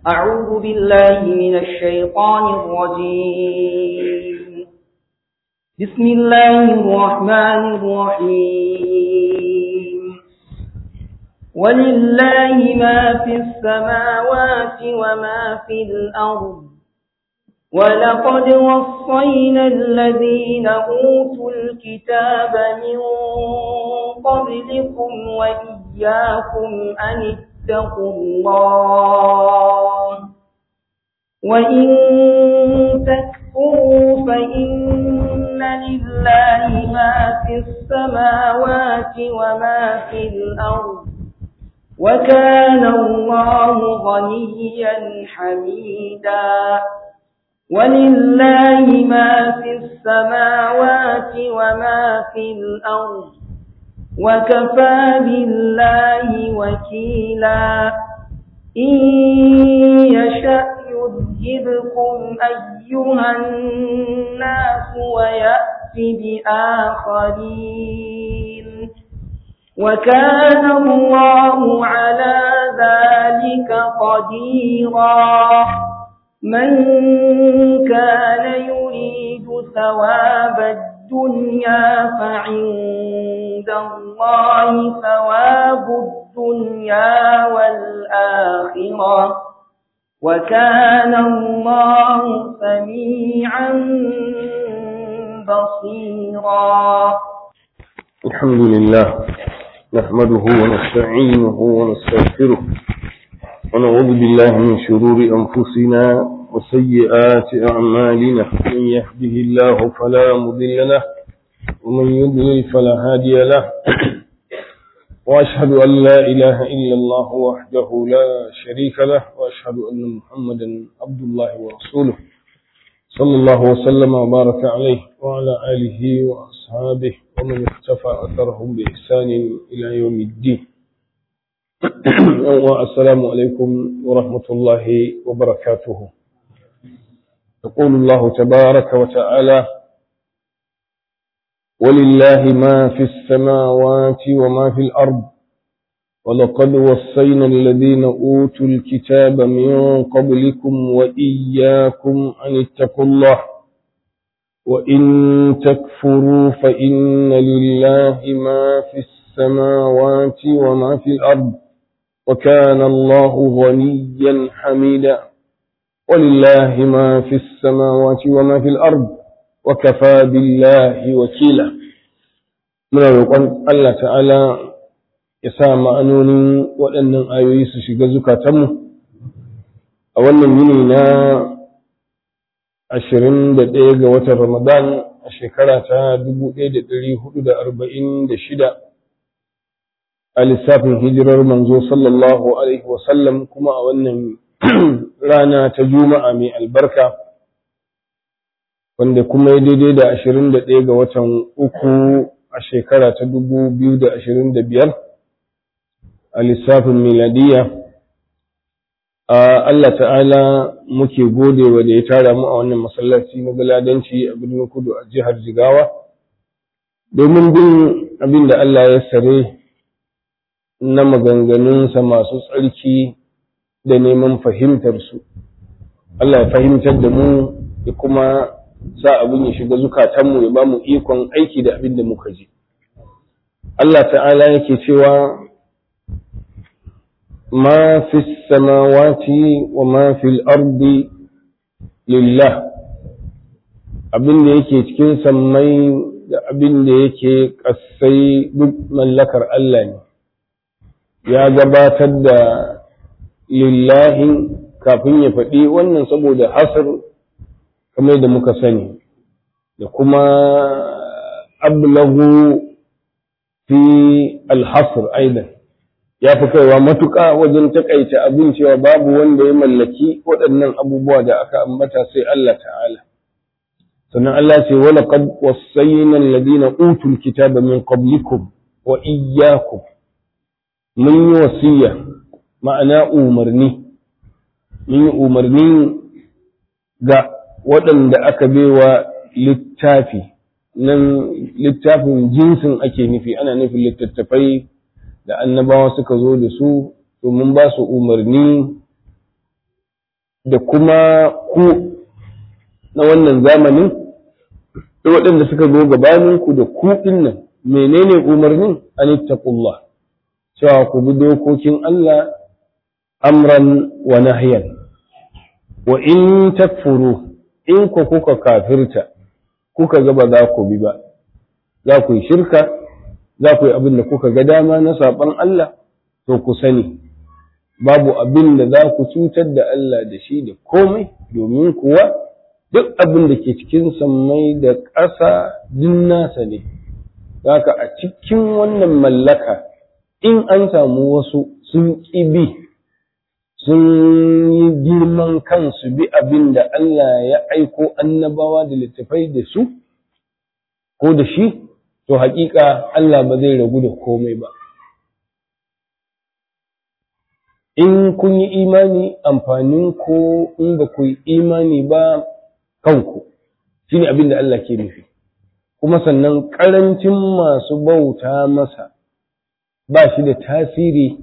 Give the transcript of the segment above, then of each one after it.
أعوذ بالله من الشيطان الرجيم بسم الله الرحمن الرحيم ولله ما في السماوات وما في الأرض ولقد وصينا الذين أوتوا الكتاب من قبلكم وإياكم أن اتقوا الله وإن تكفروا فإن لله ما في السماوات وما في الأرض وكان الله غنيا حميدا ولله ما في السماوات وما في الأرض وكفى بالله وكيلا إن يشأ يذهبكم أيها الناس ويأتي بآخرين وكان الله على ذلك قديرا من كان يريد ثواب الدنيا فعند الله ثواب الدنيا والآخرة وكان الله سميعا بصيرا الحمد لله نحمده ونستعينه ونستغفره ونعوذ بالله من شرور أنفسنا وسيئات أعمالنا من يهده الله فلا مضل له ومن يضلل فلا هادي له وأشهد أن لا إله إلا الله وحده لا شريك له وأشهد أن محمدا عبد الله ورسوله صلى الله وسلم وبارك عليه وعلى آله وأصحابه ومن اختفى أثرهم بإحسان إلى يوم الدين السلام عليكم ورحمة الله وبركاته يقول الله تبارك وتعالى ولله ما في السماوات وما في الأرض ولقد وصينا الذين أوتوا الكتاب من قبلكم وإياكم أن اتقوا الله وإن تكفروا فإن لله ما في السماوات وما في الأرض وكان الله غنيا حميدا ولله ما في السماوات وما في الأرض وكفى بالله وكيلا من الوقت الله تعالى يسا ma'anonin waɗannan ayoyi su shiga zukatanmu a wannan yini na ashirin da ɗaya ga watan Ramadan a shekara ta dubu ɗaya da ɗari hudu da arba'in da shida a lissafin hijirar manzo sallallahu alaihi wasallam kuma a wannan rana ta juma'a mai albarka wanda kuma ya daidai da ashirin da ɗaya ga watan uku a shekara ta dubu biyu da ashirin da biyar a lissafin miladiya Allah ta'ala muke godewa da ya tara mu a wannan masallaci na galadanci a birnin kudu a jihar jigawa domin bin abin da Allah ya sare na maganganunsa masu tsarki da neman fahimtarsu Allah ya fahimtar da mu ya kuma sa abin ya shiga zukatanmu ya ba mu ikon aiki da abin da muka ji Allah ta'ala yake cewa ما في السماوات وما في الأرض لله abin da yake cikin sammai da abin da yake ƙasai duk mallakar Allah ne ya gabatar da lillahi kafin ya faɗi wannan saboda hasar kamar da muka sani da kuma ablahu fi alhasr aidan ya fi kaiwa matuƙa wajen taƙaita abin cewa babu wanda ya mallaki waɗannan abubuwa da aka ambata sai Allah ta'ala. Sannan Allah ce wala qad wasayyana alladhina utul kitaba min qablikum wa iyyakum mun yi wasiya ma'ana umarni mun yi umarni ga waɗanda aka baiwa littafi nan littafin jinsin ake nufi ana nufin littattafai da annabawa suka zo da su domin ba su umarni da kuma ku na wannan zamanin da waɗanda suka zo gabaninku da ku nan menene umarnin an ittaqullah cewa ku bi dokokin Allah amran wa nahyan wa in takfuru in ku kuka kafirta kuka ga ba za ku bi ba za ku yi shirka za ku yi abin da kuka ga dama na saɓan Allah to ku sani babu abin da za ku cutar da Allah da shi da komai domin kuwa duk abin da ke cikin sammai da ƙasa din nasa ne haka a cikin wannan mallaka in an samu wasu sun ƙi bi sun yi girman kansu bi abin da Allah ya aiko annabawa da littafai da su ko da shi to haƙiƙa Allah ba zai ragu da komai ba in kun yi imani amfanin ko in ba ku yi imani ba kanku shi ne abin da Allah ke nufi kuma sannan ƙarancin masu bauta masa ba shi da tasiri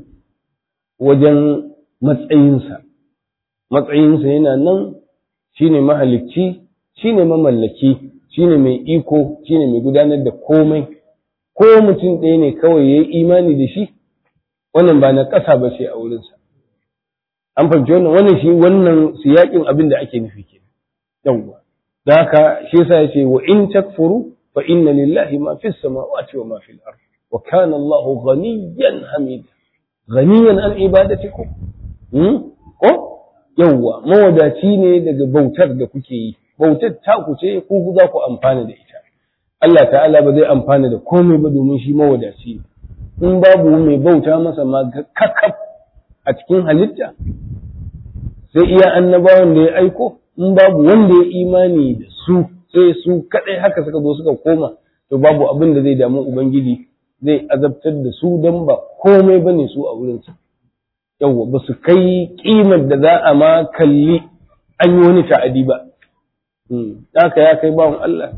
wajen matsayinsa matsayinsa yana nan shi ne mahalicci shi ne mamallaki shi ne mai iko shi ne mai gudanar da komai ko mutum ɗaya ne kawai ya yi imani da shi wannan ba na ƙasa ba ce a wurinsa an fahimci wannan wannan shi wannan siyaƙin abin da ake nufi ke yawwa da haka shi yasa ya ce wa in takfuru fa inna lillahi ma fis samawati wa ma fil ard wa kana Allah ghaniyan hamida ghaniyan an ibadatikum hmm? ko yawwa mawadaci ne daga bautar da kuke yi bautar ta ku ce ku za ku amfana da ita Allah ta'ala ba zai amfana da komai ba domin shi mawadaci ne in babu mai bauta masa ma kakaf a cikin halitta sai iya annabawan da ya aiko in babu wanda ya imani da su sai su kadai haka suka zo suka koma to babu abin da zai damu ubangiji zai azabtar da su don ba komai bane su a wurinsa yawwa ba su kai kimar da za a ma kalli an yi wani ta'adi ba haka ya kai bawan Allah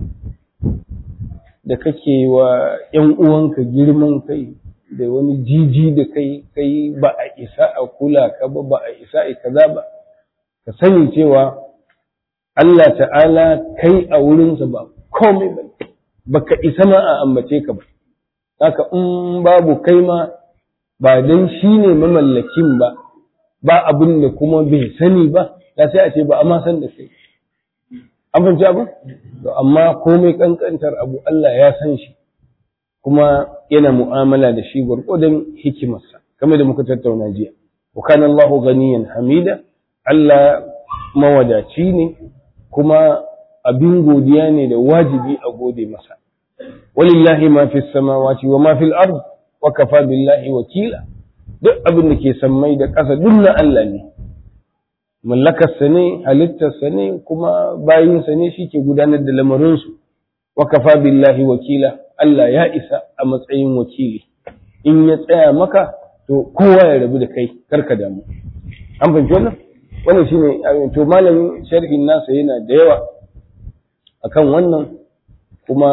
da kake wa ‘yan uwanka girman kai da wani jiji da kai kai ba a isa a kula ka ba ba a isa a kaza ba ka sani cewa Allah ta'ala kai a wurinsa ba komai ba ba ka isa ma a ambace ka ba haka in babu kai ma ba don shi ne mamallakin ba ba abin da kuma bai sani ba ya sai a ce ba a ma san da kai an fahimci abin to amma komai kankantar abu Allah ya san shi kuma yana mu'amala da shi gwargwadon hikimarsa kamar da muka tattauna jiya wa kana Allahu ganiyan hamida Allah mawadaci ne kuma abin godiya ne da wajibi a gode masa walillahi ma fi samawati wa ma fil ard wa kafa billahi wakila duk abin da ke sammai da ƙasa duk na Allah ne mallakarsa ne halittarsa ne kuma bayinsa ne shi ke gudanar da lamarinsu wa kafa billahi wakila Allah ya isa a matsayin wakili in ya tsaya maka to kowa ya rabu da kai karka damu an fahimci wannan wannan shine to malamin sharhin nasa yana da yawa akan wannan kuma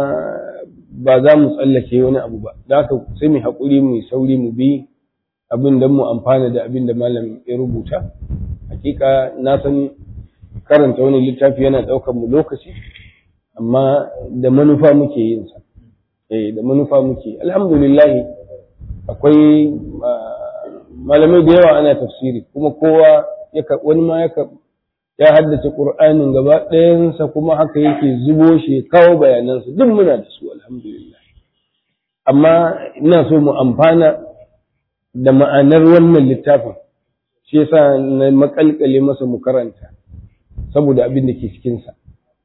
ba za mu tsallake wani abu ba da haka sai mu haƙuri mu sauri mu bi abin da mu amfana da abin da malam ya rubuta hakika na san karanta wani littafi yana ɗaukar mu lokaci amma da manufa muke yin sa eh da manufa muke alhamdulillah akwai malamai da yawa ana tafsiri kuma kowa wani ma ya ya haddace qur'anin gaba ɗayansa kuma haka yake zubo shi kawo bayanansa duk muna da su alhamdulillah amma ina so mu amfana da ma'anar wannan littafin shi yasa na makalkale masa mu karanta saboda abin da ke cikinsa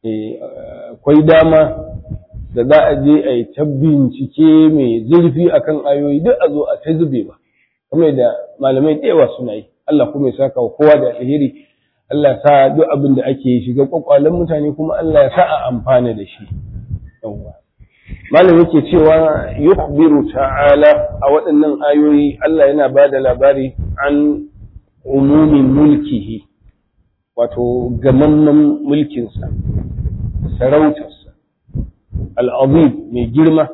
akwai dama da za a je a yi ta bincike mai zurfi akan ayoyi duk a zo a ta zube ba kamar da malamai da yawa suna yi Allah kuma ya saka wa kowa da alheri Allah sa duk abin da ake shiga kwakwalen mutane kuma Allah ya sa a amfana da shi yawwa malam yake cewa yukhbiru ta'ala a waɗannan ayoyi Allah yana ba da labari an umumin mulkihi wato gamamman mulkinsa sarautarsa al'azim mai girma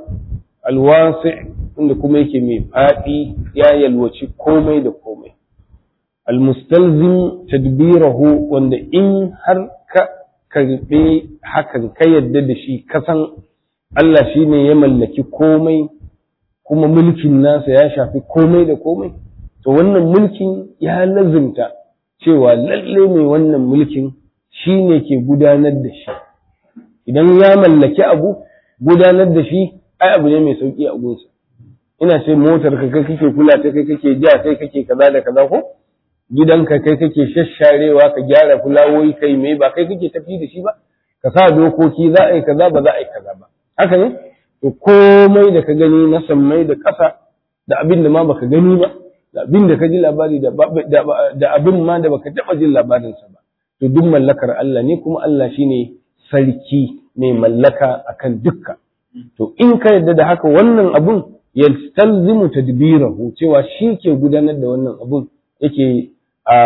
alwasi inda kuma yake mai faɗi ya yalwaci komai da komai almustalzim tadbirahu wanda in har ka karɓe hakan ka yadda da shi kasan Allah shi ne ya mallaki komai kuma mulkin nasa ya shafi komai da komai to wannan mulkin ya lazimta cewa lalle mai wannan mulkin shi ne ke gudanar da shi idan ya mallaki abu gudanar da shi ai abu ne mai sauki a gunsa ina ce motar ka kai kake kula ta kai kake ja kai kake kaza da kaza ko gidanka kai kake shasharewa ka gyara fulawoyi kai me ba kai kake tafi da shi ba ka sa dokoki za a yi kaza ba za a yi kaza ba haka ne to komai da ka gani na sammai da ƙasa da abin da ma baka gani ba da abin da ka ji labari da abin ma da baka taɓa jin labarinsa ba to duk mallakar Allah ne kuma Allah shine sarki mai mallaka akan dukka to in ka yadda da haka wannan abun yastalzimu tadbirahu cewa shi ke gudanar da wannan abun yake a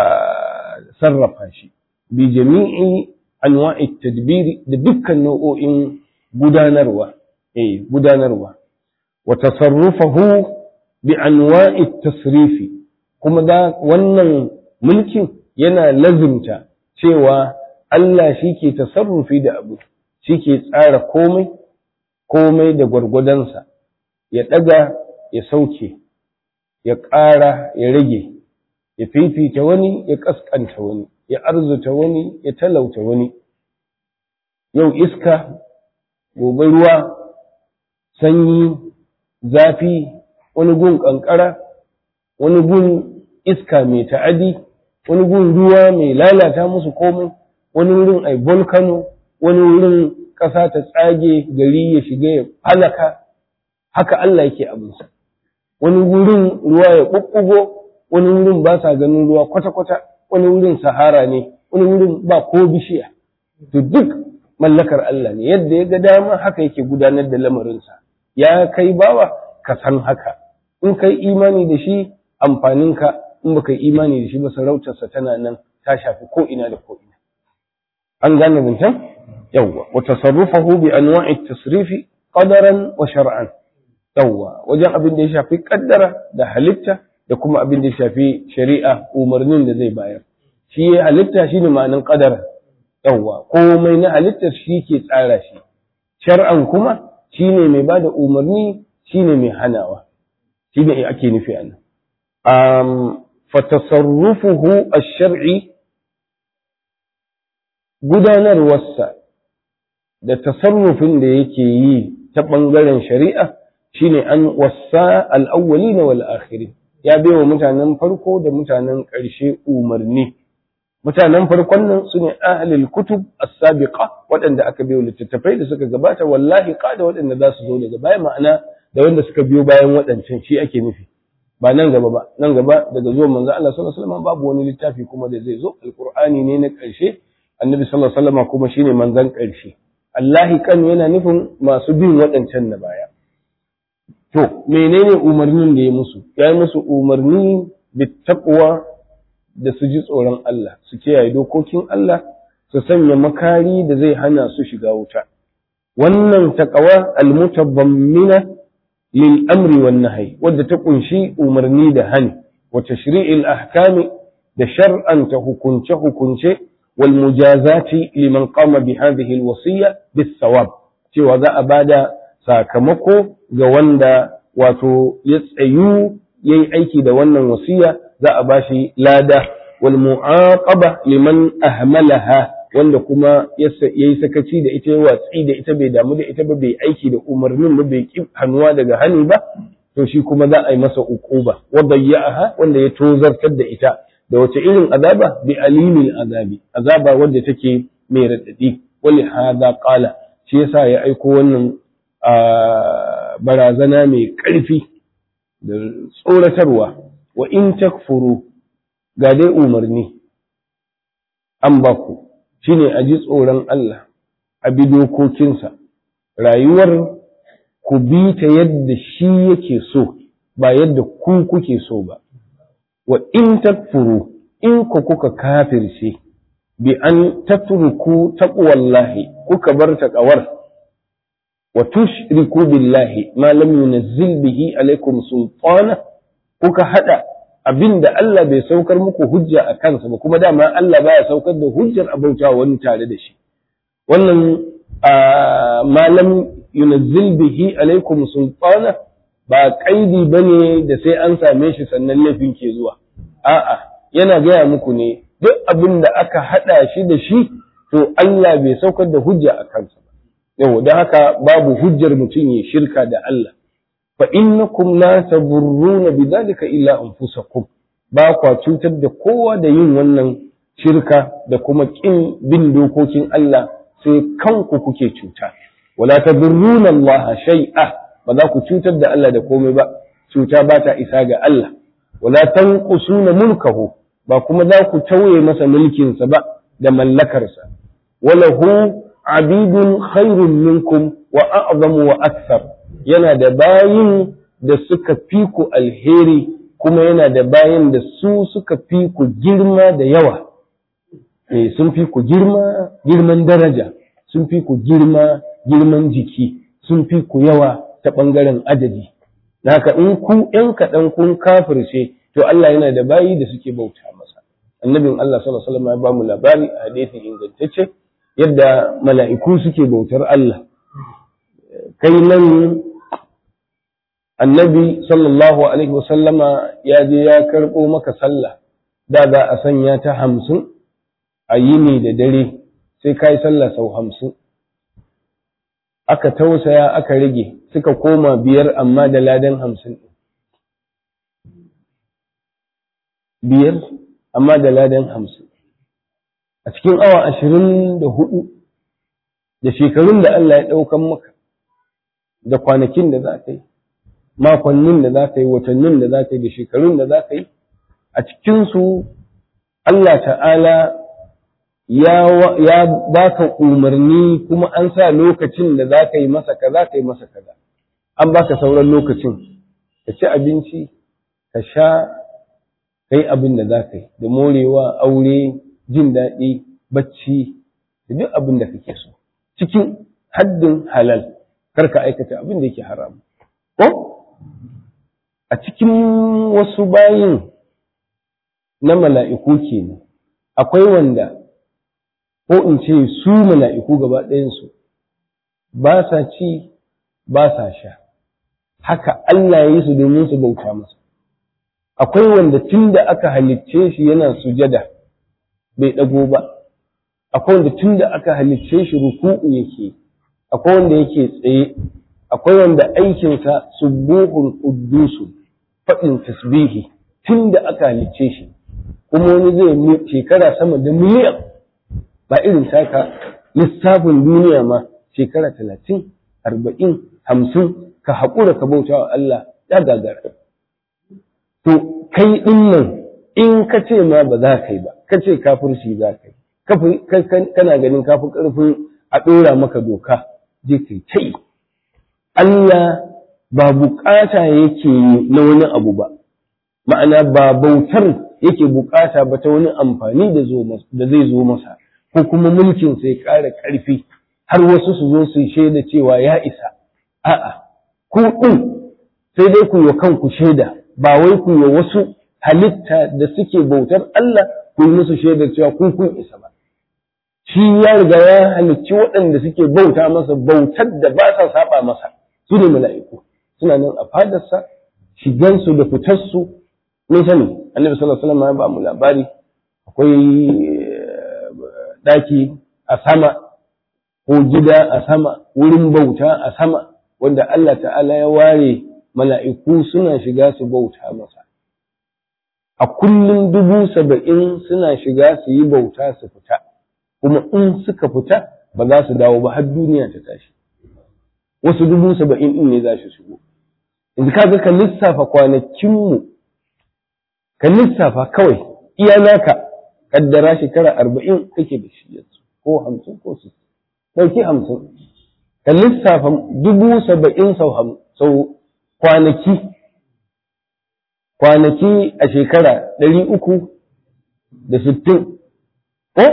sarrafa shi bi jami'i anwa'i tadbiri da dukkan nau'o'in gudanarwa eh gudanarwa wa tasarrufahu bi anwa'i tasrifi kuma da wannan mulkin yana lazimta cewa Allah shi ke tasarrufi da abu shi ke tsara komai komai da gwargwadonsa ya ɗaga ya sauke ya ƙara ya rage ya fifita wani ya ƙasƙanta wani ya arzuta wani ya talauta wani yau iska gobe ruwa sanyi zafi wani gun ƙanƙara wani gun iska mai ta'adi wani gun ruwa mai lalata musu komai wani wurin ai volcano wani wurin ƙasa ta tsage gari ya shiga ya halaka haka Allah yake abinsa wani wurin ruwa ya ɓuɓɓugo wani wurin ba sa ganin ruwa kwata-kwata wani wurin sahara ne wani wurin ba ko bishiya to duk mallakar Allah ne yadda ya ga dama haka yake gudanar da lamarinsa ya kai bawa ka san haka in kai imani da shi amfaninka in baka yi imani da shi ba sarautarsa tana nan ta shafi ko ina da ko ina an gane zancen yawwa wa tasarrufahu bi anwa'i tasrifi qadaran wa shar'an yawwa wajen abin da ya shafi kaddara da halitta da kuma abin da ya shafi shari'a umarnin da zai bayar shi ya halitta shine ma'anin qadara yawwa komai na halittar shi ke tsara shi shar'an kuma shine mai bada umarni shine mai hanawa shine ake nufi a nan um fatasarrufuhu ash-shar'i gudanarwarsa da tasarrufin da yake yi ta ɓangaren shari'a shine an wasa al'awwali na wal'akhiri ya baiwa mutanen farko da mutanen ƙarshe umarni mutanen farkon nan su ne ahalil kutub as-sabiqa waɗanda aka biyo littattafai da suka gabata wallahi da waɗanda za su zo daga baya ma'ana da wanda suka biyo bayan waɗancan shi ake nufi ba nan gaba ba nan gaba daga zuwan manzo Allah sallallahu alaihi wasallam babu wani littafi kuma da zai zo alqur'ani ne na ƙarshe annabi sallallahu alaihi wasallam kuma shine manzon ƙarshe Allahi kan yana nufin masu bin waɗancan na baya to menene umarnin da ya musu ya yi musu umarni da taqwa da su ji tsoron Allah su kiyaye dokokin Allah su sanya makari da zai hana su shiga wuta wannan taqwa almutabammina lil amri wan nahyi wadda ta kunshi umarni da hani wa tashri'il ahkami da shar'anta hukunce hukunce wal mujazati liman qama bi hadhihi al wasiyya bis sawab cewa za a bada sakamako ga wanda wato ya tsayu yayi aiki da wannan wasiya za a bashi lada wal mu'aqaba liman ahmalaha wanda kuma yayi sakaci da ita ya watsi da ita bai damu da ita ba bai aiki da umarnin ba bai ki hannuwa daga hani ba to shi kuma za a yi masa uquba wa bayya'aha wanda ya tozartar da ita da wace irin azaba bi alimin azabi azaba wanda take mai radadi wali hada qala shi yasa ya aiko wannan barazana mai ƙarfi da tsoratarwa wa in takfuru ga dai umarni an ba ku shine a ji tsoron Allah a bi dokokinsa rayuwar ku bi ta yadda shi yake so ba yadda ku kuke so ba wa in takfuru in ku kuka kafirce bi an tatruku taqwallahi kuka bar taqawar wa tushriku billahi ma lam yunzil bihi alaikum sultana kuka hada abin da Allah bai saukar muku hujja a kansa ba kuma dama Allah baya saukar da hujjar abauta wani tare da shi wannan malam yunazzil bihi alaikum sultana ba kaidi bane da sai an same shi sannan laifin ke zuwa a'a yana gaya muku ne duk abin da aka hada shi da shi to Allah bai saukar da hujja a kansa ba yau don haka babu hujjar mutum ya shirka da Allah fa innakum la taburruna bidhalika illa anfusakum ba kwa cutar da kowa da yin wannan shirka da kuma kin bin dokokin Allah sai kanku kuke cuta wala tadurruna Allah shay'a ba za ku cutar da Allah da komai ba cuta ba ta isa ga Allah wala tanqusuna mulkahu ba kuma za ku tauye masa mulkinsa ba da mallakarsa walahu abidun khairun minkum wa a'zamu wa akthar yana da bayin da suka fi ku alheri kuma yana da bayin da su suka fi ku girma da yawa eh sun fi ku girma girman daraja sun fi ku girma girman jiki sun fi ku yawa ta ɓangaren adadi haka in ku ‘yan kaɗan kun kafirce to Allah yana da bayi da suke bauta masa annabin Allah sallallahu alaihi wasallam ya ba mu labari a hadisi ingantacce yadda mala'iku suke bautar Allah kai nan annabi sallallahu alaihi wasallama ya je ya karɓo maka sallah da za a sanya ta hamsin a yini da dare sai ka yi sallah sau hamsin aka tausaya aka rage suka koma biyar amma da ladan hamsin biyar amma da ladan hamsin a cikin awa ashirin da hudu da shekarun da Allah ya ɗaukan maka da kwanakin da za ka yi makonnin da za ka yi watannin da za ka yi da shekarun da za ka yi a cikinsu Allah ta'ala ya baka umarni kuma an sa lokacin da za ka yi masa kaza ka yi masa kaza an baka sauran lokacin ka ci abinci ka sha ka yi abin da za ka yi da morewa aure jin daɗi bacci da duk abin da kake so cikin haddin halal kar ka aikata abin da yake haram ko a cikin wasu bayin na mala'iku kenan akwai wanda ko in ce su mala'iku gaba ɗayansu ba sa ci ba sa sha haka Allah ya yi su domin su bauta masa akwai wanda tun da aka halicce shi yana sujada bai ɗago ba akwai wanda tun da aka halicce shi ruku'u yake akwai wanda yake tsaye akwai wanda aikinsa subuhun quddusu faɗin tasbihi tun da aka halicce shi kuma wani zai shekara sama da miliyan ba irin taka lissafin duniya ma shekara talatin arba'in hamsin ka haƙura ka bauta wa Allah ya gagara to kai ɗin nan in ka ce ma ba za ka yi ba ka ce kafirci za ka yi kana ganin kafin ƙarfin a ɗora maka doka je kai ta yi Allah ba bukata yake na wani abu ba ma'ana ba bautar yake bukata ba ta wani amfani da zai zo masa ko kuma mulkin sai ƙara ƙarfi har wasu su zo su shaida cewa ya isa a'a ku ɗin sai dai ku yi kanku shaida ba wai ku yi wasu halitta da suke bautar Allah ku yi musu shaidar cewa kun kun isa ba shi ya riga ya halicci waɗanda suke bauta masa bautar da ba sa saba masa su ne mala'iku suna nan a fadarsa shigansu da fitarsu mun sani annabi sallallahu alaihi wasallam ya ba mu labari akwai daki a sama ko gida a sama wurin bauta a sama wanda Allah ta'ala ya ware mala'iku suna shiga su bauta masa a kullum dubu saba'in suna shiga su yi bauta su fita kuma in suka fita ba za su dawo ba har duniya ta tashi wasu dubu saba'in ɗin ne za su shigo yanzu kaga ka lissafa kwanakinmu ka lissafa kawai iya naka kaddara shekara arba'in kake da shi yanzu ko hamsin ko su ɗauki hamsin ka lissafa dubu saba'in sau kwanaki kwanaki a shekara ɗari uku da sittin ko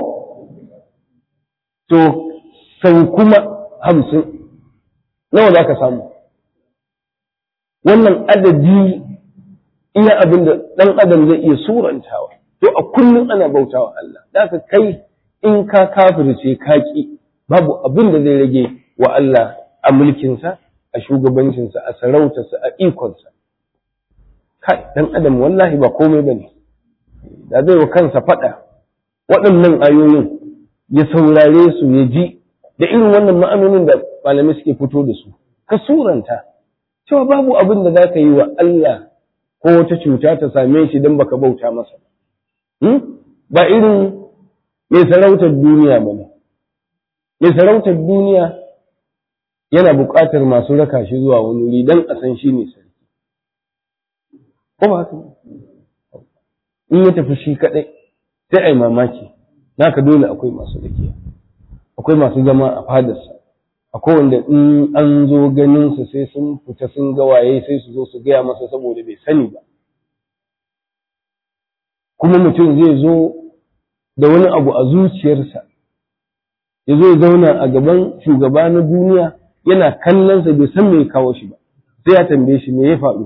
to sau kuma hamsin nawa za ka samu wannan adadi iya abin da ɗan adam zai iya surantawa to a kullum ana bautawa Allah da kai in ka kafirce ka ki babu abin da zai rage wa Allah a mulkinsa a shugabancinsa a sarautarsa a ikonsa kai dan adam wallahi ba komai bane da zai wa kansa faɗa waɗannan ayoyin ya saurare su ya ji da irin wannan ma'anonin da malamai suke fito da su ka suranta cewa babu abin da za ka yi wa Allah ko wata cuta ta same shi don baka bauta masa ba irin mai sarautar duniya ba ne mai sarautar duniya yana buƙatar masu raka shi zuwa wani wuri don a san shi ne sarki ko ba haka in ya tafi shi kaɗai sai a yi mamaki naka dole akwai masu rakiya akwai masu zama a fadarsa akwai wanda in an zo ganinsa sai sun fita sun ga waye sai su zo su gaya masa saboda bai sani ba kuma mutum zai zo da wani abu a zuciyarsa ya zo ya zauna a gaban shugaba na duniya yana kallonsa bai san me kawo shi ba sai ya tambaye shi me ya faru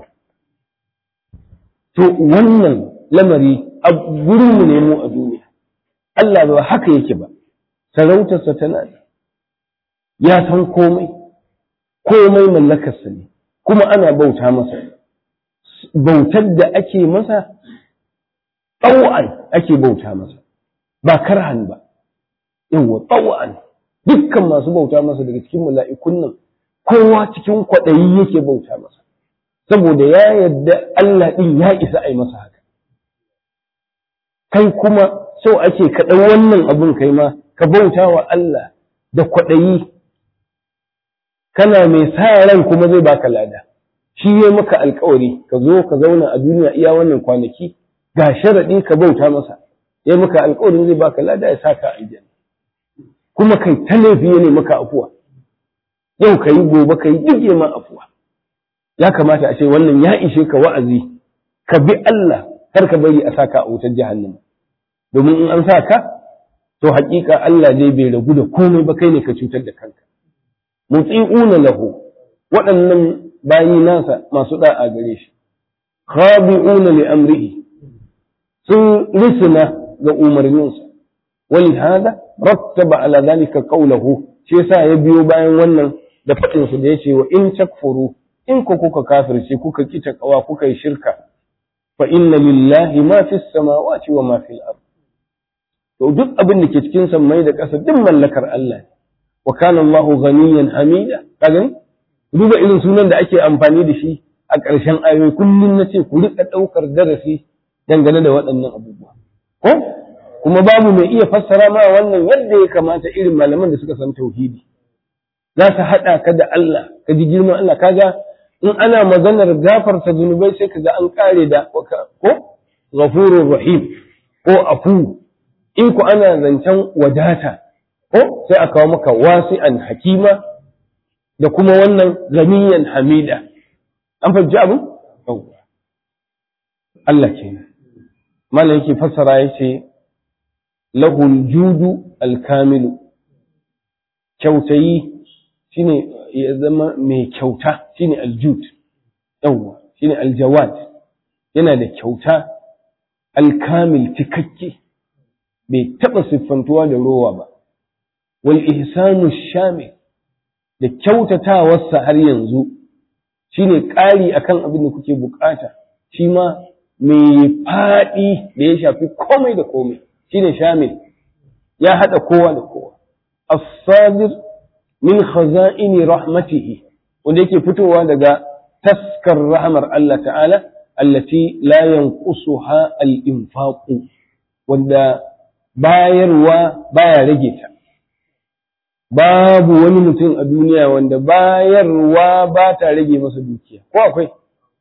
to wannan lamari a gurinmu ne mu a duniya Allah ba haka yake ba sarautarsa tana da ya san komai komai mallakarsa ne kuma ana bauta masa bautar da ake masa tsawon ake bauta masa ba karhan ba yawa tsawon dukkan masu bauta masa daga cikin mala'ikun nan kowa cikin kwaɗayi yake bauta masa saboda ya yadda Allah ɗin ya isa a yi masa haka kai kuma sau ake kaɗan wannan abun kai ma ka bauta wa Allah da kwaɗayi kana mai sa ran kuma zai baka lada shi ya maka alkawari ka zo ka zauna a duniya iya wannan kwanaki ga sharaɗi ka bauta masa ya maka alkawarin zai baka lada ya saka aljanna kuma kai ta laifi ne maka afuwa yau ka yi gobe ka yi duk ma afuwa ya kamata a ce wannan ya ishe ka wa'azi ka bi Allah kar ka bari a saka a wutar jahannama domin in an sa ka to haƙiƙa Allah zai bai ragu da komai ba kai ne ka cutar da kanka muti'una lahu waɗannan bayi nasa masu da'a gare shi khabi'una li amrihi sun risina ga umarninsa wani hada rattaba ala zalika qawluhu shi yasa ya biyo bayan wannan da faɗin su da yace wa in takfuru in ku kuka kafirce kuka kita kawa kuka yi shirka fa inna lillahi ma fis samawati wa ma fil ard to duk abin da ke cikin sammai da ƙasa duk mallakar Allah ne wa kana Allahu ghaniyan hamida kaga duba irin sunan da ake amfani da shi a ƙarshen ayoyi kullum na ce ku riƙa ɗaukar darasi dangane da waɗannan abubuwa ko kuma babu mai iya fassara ma wannan yadda ya kamata irin malaman da suka san tauhidi za su haɗa ka da Allah ka ji girman Allah kaga in ana maganar gafarta zunubai sai ka ga an ƙare da ko ghafurur rahim ko afu in ku ana zancen wadata ko sai a kawo maka wasi'an hakima da kuma wannan ganiyan hamida an fahimci abu Allah kenan malam yake fassara yace lahul judu alkamilu kyautayi shine ya zama mai kyauta shine aljud yawwa shine aljawad yana da kyauta alkamil cikakke bai taba siffantuwa da rowa ba wal ihsanu shamil da kyautatawarsa har yanzu shine ƙari akan abin da kuke bukata shi ma mai faɗi da ya shafi komai da komai shine shamil ya haɗa kowa da kowa as-sadir min khaza'ini rahmatihi wanda yake fitowa daga taskar rahmar Allah ta'ala allati la yanqusuha al-infaq wanda bayarwa baya rage ta babu wani mutum a duniya wanda bayarwa ba ta rage masa dukiya ko akwai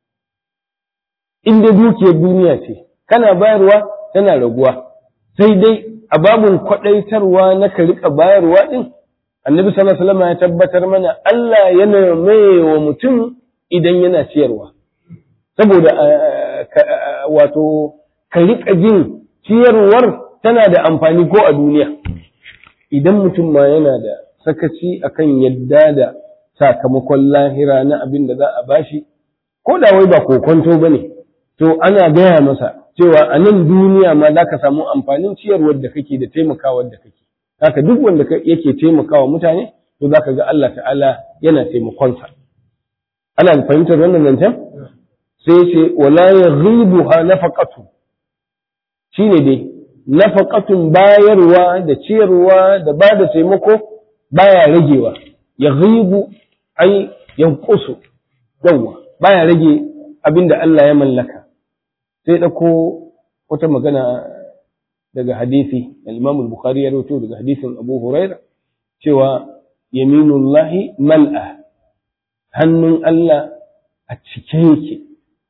inda dukiyar duniya ce kana bayarwa tana raguwa sai dai a babun kwaɗaitarwa na ka riƙa bayarwa ɗin annabi sallallahu alaihi wasallam ya tabbatar mana Allah yana mai wa mutum idan yana ciyarwa saboda wato ka riƙa jin ciyarwar tana da amfani ko a duniya idan mutum ma yana da sakaci akan yadda da sakamakon lahira na abin da za a bashi ko da wai ba kokonto ba ne to ana gaya masa cewa a nan duniya ma za ka samu amfanin ciyarwar da kake da taimakawar da kake haka duk wanda yake taimakawa mutane to za ka ga Allah ta'ala yana taimakonsa ana fahimtar wannan zancen sai ce wala ya ghibu ha nafaqatu shine dai nafaqatun bayarwa da ciyarwa da ba da taimako baya ragewa ya ghibu ai yanqusu yawa baya rage abinda Allah ya mallaka sai ɗauko wata magana daga hadisi al-Imam al-Bukhari ya rawaito daga hadisin Abu Huraira cewa yaminullahi mal'a hannun Allah a cike yake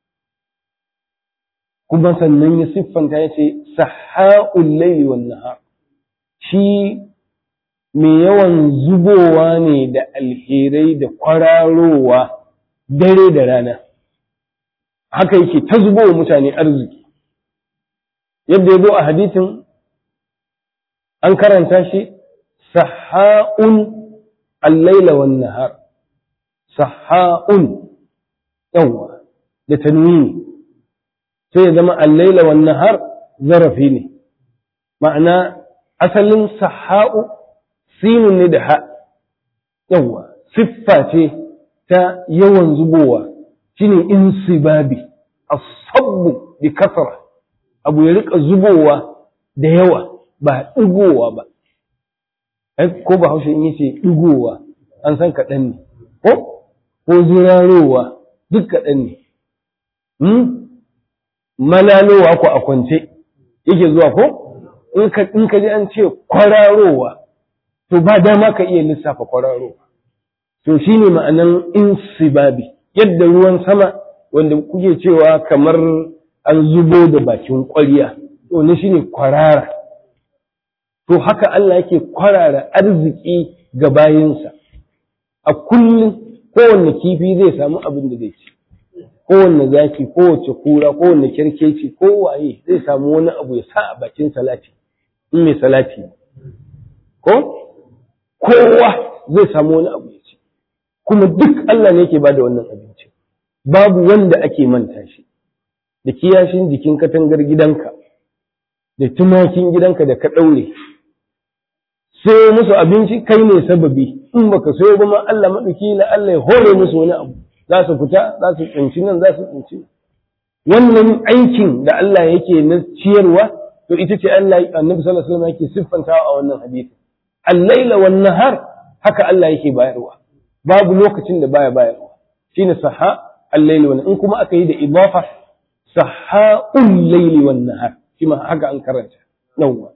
kuma sannan ya siffanta ya ce saha'ul layli wan nahar shi mai yawan zubowa ne da alherai da kwararowa dare da rana haka yake ta zubo wa mutane arziki yadda ya zo a hadisin an karanta shi saha'un al-laila wan nahar saha'un yawa da tanwini sai ya zama al-laila wan nahar zarafi ne ma'ana asalin saha'u sinun ne da ha yawa siffa ce ta yawan zubowa shine insibabi as-sabbu bi kasra abu ya rika zubowa da yawa ba digowa ba ai ko ba haushe in yace digowa an san kaɗan ne ko ko zirarowa duk kaɗan ne hmm? malalowa ko a kwance yake zuwa ko in ka in ka ji an ce kwararowa to ba dama ka iya lissafa kwararowa to shine ma'anan insibabi yadda ruwan sama wanda kuke cewa kamar an zubo da bakin ƙwarya to ne shine kwarara to haka Allah yake kwarara arziki ga bayinsa a kullum kowanne kifi zai samu abin da zai ci kowanne zaki kowace kura kowanne kerkeci kowaye zai samu wani abu ya sa a bakin salati in mai salati ko kowa zai samu wani abu ya ci kuma duk Allah ne yake bada wannan abinci babu wanda ake manta shi da kiyashin jikin katangar gidanka da tumakin gidanka da ka ɗaure sayo musu abinci kai ne sababi in baka sayo ba ma Allah maɗauki la Allah ya hore musu wani abu za su fita za su tsinci nan za su tsinci wannan aikin da Allah yake na ciyarwa to ita ce Allah annabi sallallahu alaihi wasallam yake siffantawa a wannan hadisi al-laila wan nahar haka Allah yake bayarwa babu lokacin da baya bayarwa shine saha al-laili wan in kuma aka yi da idafa saha'ul laili wan nahar shi ma haka an karanta yawwa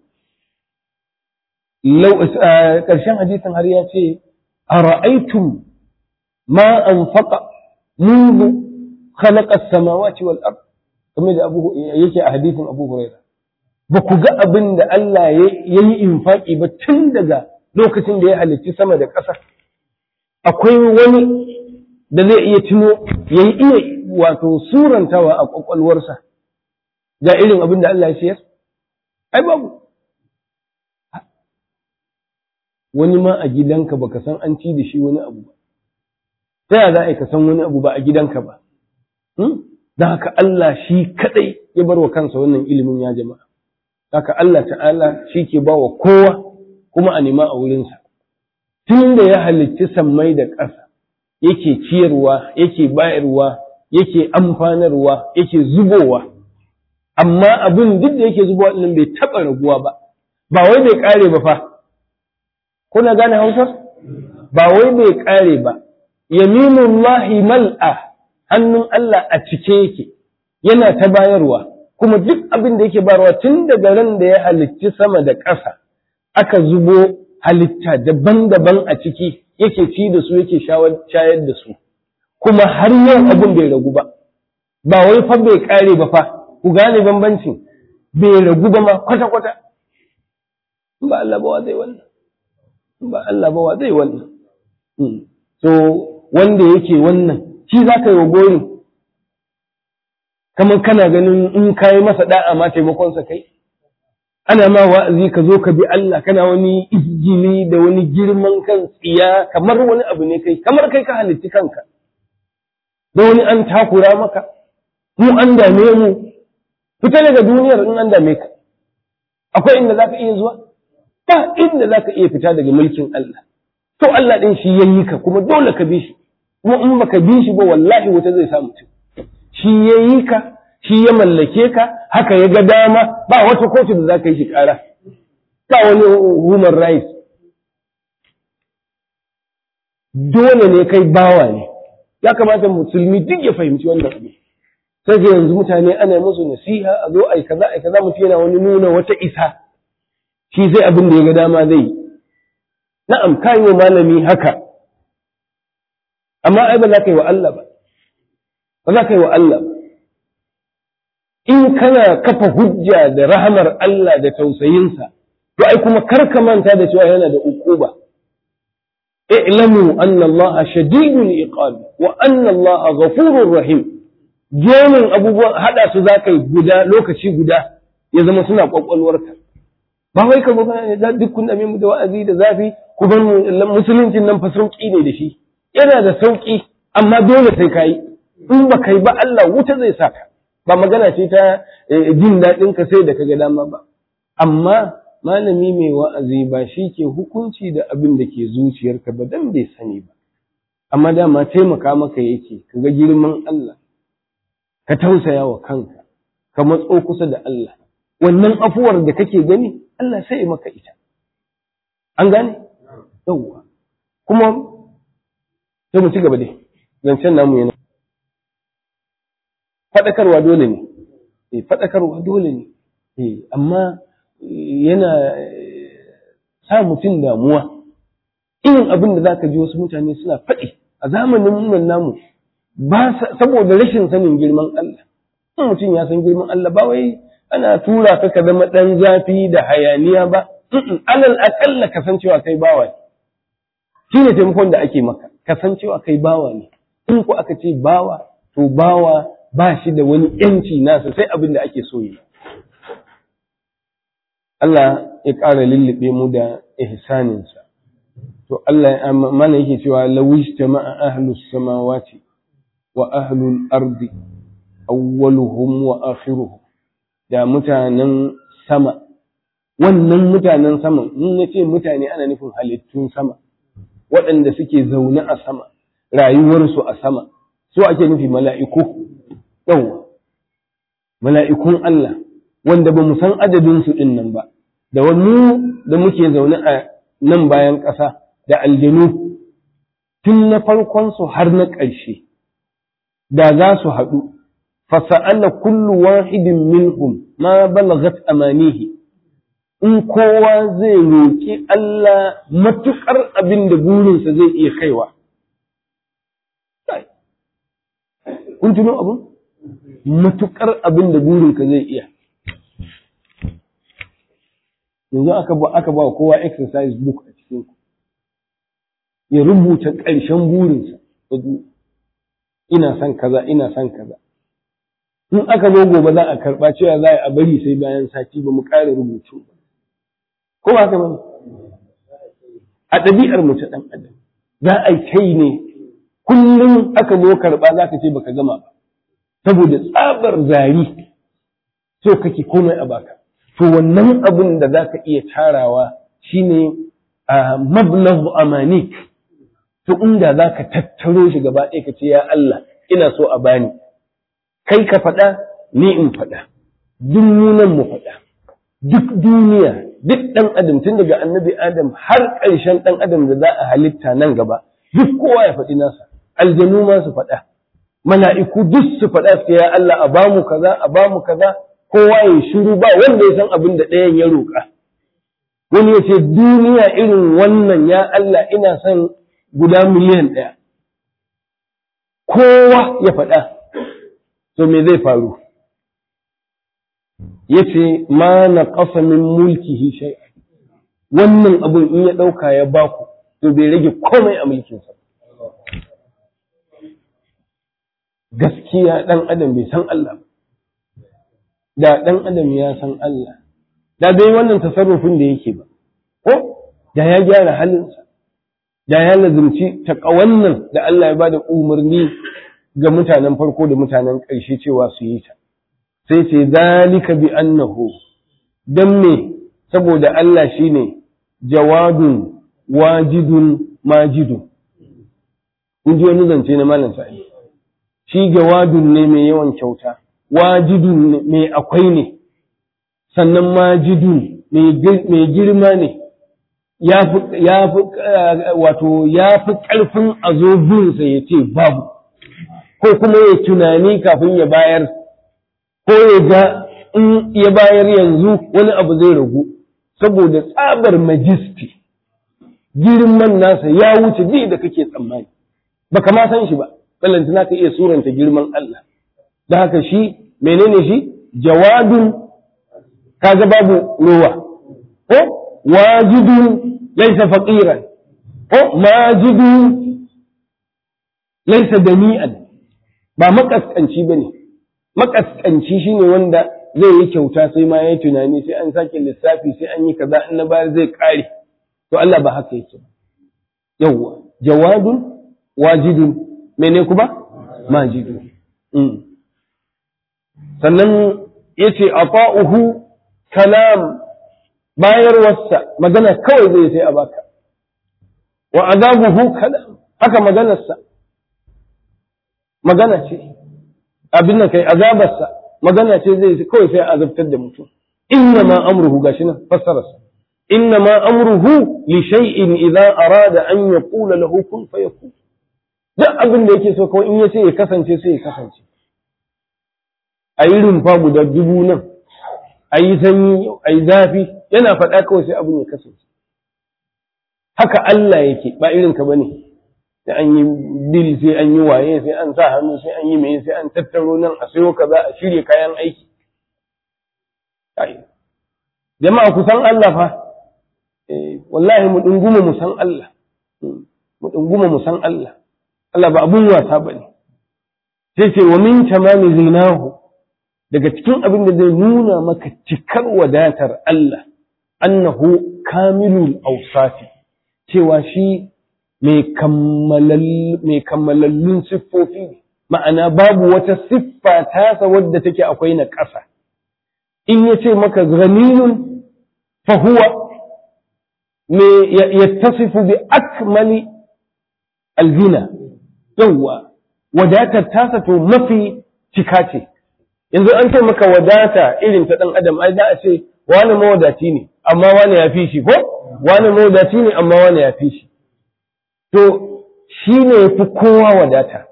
lau karshen hadisin har ya ce ara'aytum ma anfaqa منذ خلق السماوات والأرض kamar da abu yake a hadisin Abu Huraira ba ku ga abin da Allah ya yi infaki ba tun daga lokacin da ya halicci sama da ƙasa akwai wani da zai iya tuno ya yi iya wato surantawa a ƙwaƙwalwarsa ga irin abin da Allah ya ciyar ai babu wani ma a gidanka baka san an ci da shi wani abu ba ta yaya za a yi ka san wani abu ba a gidanka ba don haka Allah shi kadai ya bar wa kansa wannan ilimin ya jama'a haka Allah ta'ala shi ke ba wa kowa kuma a nema a wurinsa tun da ya halicci sammai da ƙasa yake ciyarwa yake bayarwa yake amfanarwa yake zubowa amma abin duk da yake zubowa ɗin bai taɓa raguwa ba ba wai bai ƙare ba fa kuna gane hausar ba wai bai ƙare ba yaminullahi mal'a hannun Allah a cike yake yana ta bayarwa kuma duk abin da yake bayarwa tun daga ran da ya halicci sama da ƙasa aka zubo halitta daban-daban a ciki yake ci da su yake shayar da su kuma har yau abin bai ragu ba ba wai fa bai kare ba fa ku gane bambancin bai ragu ba ma kwata-kwata ba Allah ba wa zai wannan ba Allah ba wa zai wannan so wanda yake wannan shi za ka yi wa gori kamar kana ganin in ka yi masa da'a ma taimakonsa kai ana ma wa'azi ka zo ka bi Allah kana wani izgili da wani girman kan tsiya kamar wani abu ne kai kamar kai ka halitti kanka da wani an takura maka mu an dame mu fita daga duniyar in an dame ka akwai inda za ka iya zuwa ba inda za ka iya fita daga mulkin Allah to Allah ɗin shi ya yi ka kuma dole ka bi shi kuma in baka bi shi ba wallahi wuta zai sa mutum shi ya yi ka shi ya mallake ka haka ya ga dama ba wata kotu da za ka yi shi ƙara ba wani human rights dole ne kai bawa ne ya kamata musulmi duk ya fahimci wannan abu sai ga yanzu mutane ana musu nasiha a zo ai kaza ai kaza mutum yana wani nuna wata isa shi sai abin da ya ga dama zai yi na'am ka yi wa malami haka amma ai ba za ka yi wa Allah ba ba za ka yi wa Allah ba in kana kafa hujja da rahamar Allah da tausayinsa to ai kuma kar ka manta da cewa yana da ukuba i'lamu anna Allah shadidul iqab wa anna Allah ghafurur rahim jemin abubuwan hada su za ka yi guda lokaci guda ya zama suna kwakwalwarka ba wai ka ba duk kun dame mu da wa'azi da zafi ku bar musuluncin nan fa sauki ne da shi yana da sauki amma dole sai kai in ba kai ba Allah wuta zai saka ba magana ce ta jin daɗin ka sai da kaga dama ba amma malami mai wa'azi ba shi ke hukunci da abin da ke zuciyarka ba dan bai sani ba amma dama taimaka maka yake ka ga girman Allah ka tausaya wa kanka ka matso kusa da Allah wannan afuwar da kake gani Allah sai maka ita an gane yawwa kuma sai mu ci gaba dai zancen namu yana faɗakarwa dole ne eh faɗakarwa dole ne eh amma yana sa mutum damuwa irin abin da zaka ji wasu mutane suna faɗi a zamanin nan namu ba saboda rashin sanin girman Allah in mutum ya san girman Allah ba wai ana tura ka ka zama ɗan zafi da hayaniya ba alal aƙalla kasancewa kai bawa ne shi ne taimakon da ake maka kasancewa kai bawa ne in ku aka ce bawa to bawa ba shi da wani yanci nasa sai abin da ake so yi Allah ya ƙara lullube mu da ihsaninsa to Allah mana yake cewa lawish jama'a ahlus samawati wa ahlul ardi awwaluhum wa akhiruhum da mutanen sama wannan mutanen sama in na ce mutane ana nufin halittun sama waɗanda suke zaune a sama rayuwarsu a sama so ake nufi mala'iku yawwa mala'ikun Allah wanda ba mu san adadinsu ɗin nan ba da wani da muke zaune a nan bayan ƙasa da aljanu tun na farkonsu har na ƙarshe da za su haɗu fasa'ala kullu wahidin minhum ma balagat amanihi in kowa zai roƙi Allah matuƙar abin da burinsa zai iya kaiwa. Kun tuno abin? Matuƙar abin da burinka zai iya. Yanzu aka ba aka ba kowa exercise book a cikin ku. Ya rubuta ƙarshen burinsa. Ina son kaza, ina son kaza. In aka zo gobe za a karɓa cewa za a bari sai bayan sati ba mu ƙara rubutu ba. ko ba ka bane a ɗabi'ar mu ta ɗan adam za a kai ne kullum aka zo karɓa za ka ce baka gama ba saboda tsabar zari so kake komai a baka to wannan abin da za ka iya tarawa shine a mablagh amanik to inda za ka tattaro shi gaba ɗaya ka ce ya Allah ina so a bani kai ka faɗa ni in faɗa duk munan mu faɗa duk duniya duk ɗan adam tun daga annabi adam har ƙarshen ɗan adam da za a halitta nan gaba duk kowa ya faɗi nasa aljanu ma su faɗa mala'iku duk su faɗa su ya Allah a bamu kaza a bamu kaza kowa ya shiru ba wanda ya san abin da ɗayan ya roƙa wani ya ce duniya irin wannan ya Allah ina son guda miliyan ɗaya kowa ya faɗa to me zai faru yace ma na ƙasa min mulkihi shay wannan abun in ya ɗauka ya baku to bai rage komai a mulkinsa gaskiya ɗan adam bai san Allah da ɗan adam ya san Allah da bai wannan tasarrufin da yake ba ko da ya gyara halinsa da ya lazumci taƙawannan da Allah ya bada umarni ga mutanen farko da mutanen ƙarshe cewa su yi ta sai ce zalika bi annahu dan me saboda Allah shine jawadun wajidun majidun kun ji wani zance na malam sa'i shi jawadun ne mai yawan kyauta wajidun mai akwai ne sannan majidun mai girma ne ya fi wato ya fi ƙarfin a zo binsa ya ce babu ko kuma ya tunani kafin ya bayar ko ya ga in ya bayar yanzu wani abu zai ragu saboda tsabar majisti girman nasa ya wuce duk da kake tsammani baka ma san shi ba ballantana ka iya suranta girman Allah da haka shi menene shi jawadun kaga babu ruwa ko wajidun laysa faqiran ko majidun laysa dani'an ba makaskanci bane makaskanci shine wanda zai yi kyauta sai ma yayi tunani sai an sake lissafi sai an yi kaza in na bayar zai kare to Allah ba haka yake yawwa jawadun wajidun mene kuma majidun sannan yace ata'uhu kalam bayarwarsa magana kawai zai sai a baka wa azabuhu kalam haka maganarsa magana ce abin nan kai azabarsa magana ce zai kawai sai a azabtar da mutum inna ma amruhu gashi nan fassararsa inna ma amruhu li shay'in idza arada an yaqula lahu kun fayakun duk abin da yake so kawai in yace ya kasance sai ya kasance a yi rumfa guda dubu nan a yi sanyi a yi zafi yana faɗa kawai sai abin ya kasance haka Allah yake ba irin ka bane sai an yi bil sai an yi waye sai an sa hannu sai an yi mai sai an tattaro nan a sayo kaza a shirya kayan aiki jama'a ku san Allah fa wallahi mu dunguma mu san Allah mu dunguma mu san Allah Allah ba abun wasa bane sai ce wa min tamami zinahu daga cikin abin da zai nuna maka cikar wadatar Allah annahu kamilul awsafi cewa shi mai kammalallun siffofi ne ma'ana babu wata siffa tasa wadda take akwai na ƙasa in ya ce maka ganiyun fahuwa me yattasifu bi akmali alzina yawwa wadatar tasa to mafi cika ce yanzu an ce maka wadata irin ta ɗan adam ai za a ce wani mawadaci ne amma wani ya fi shi ko wani mawadaci ne amma wani ya fi shi to shi ne ya fi kowa wadata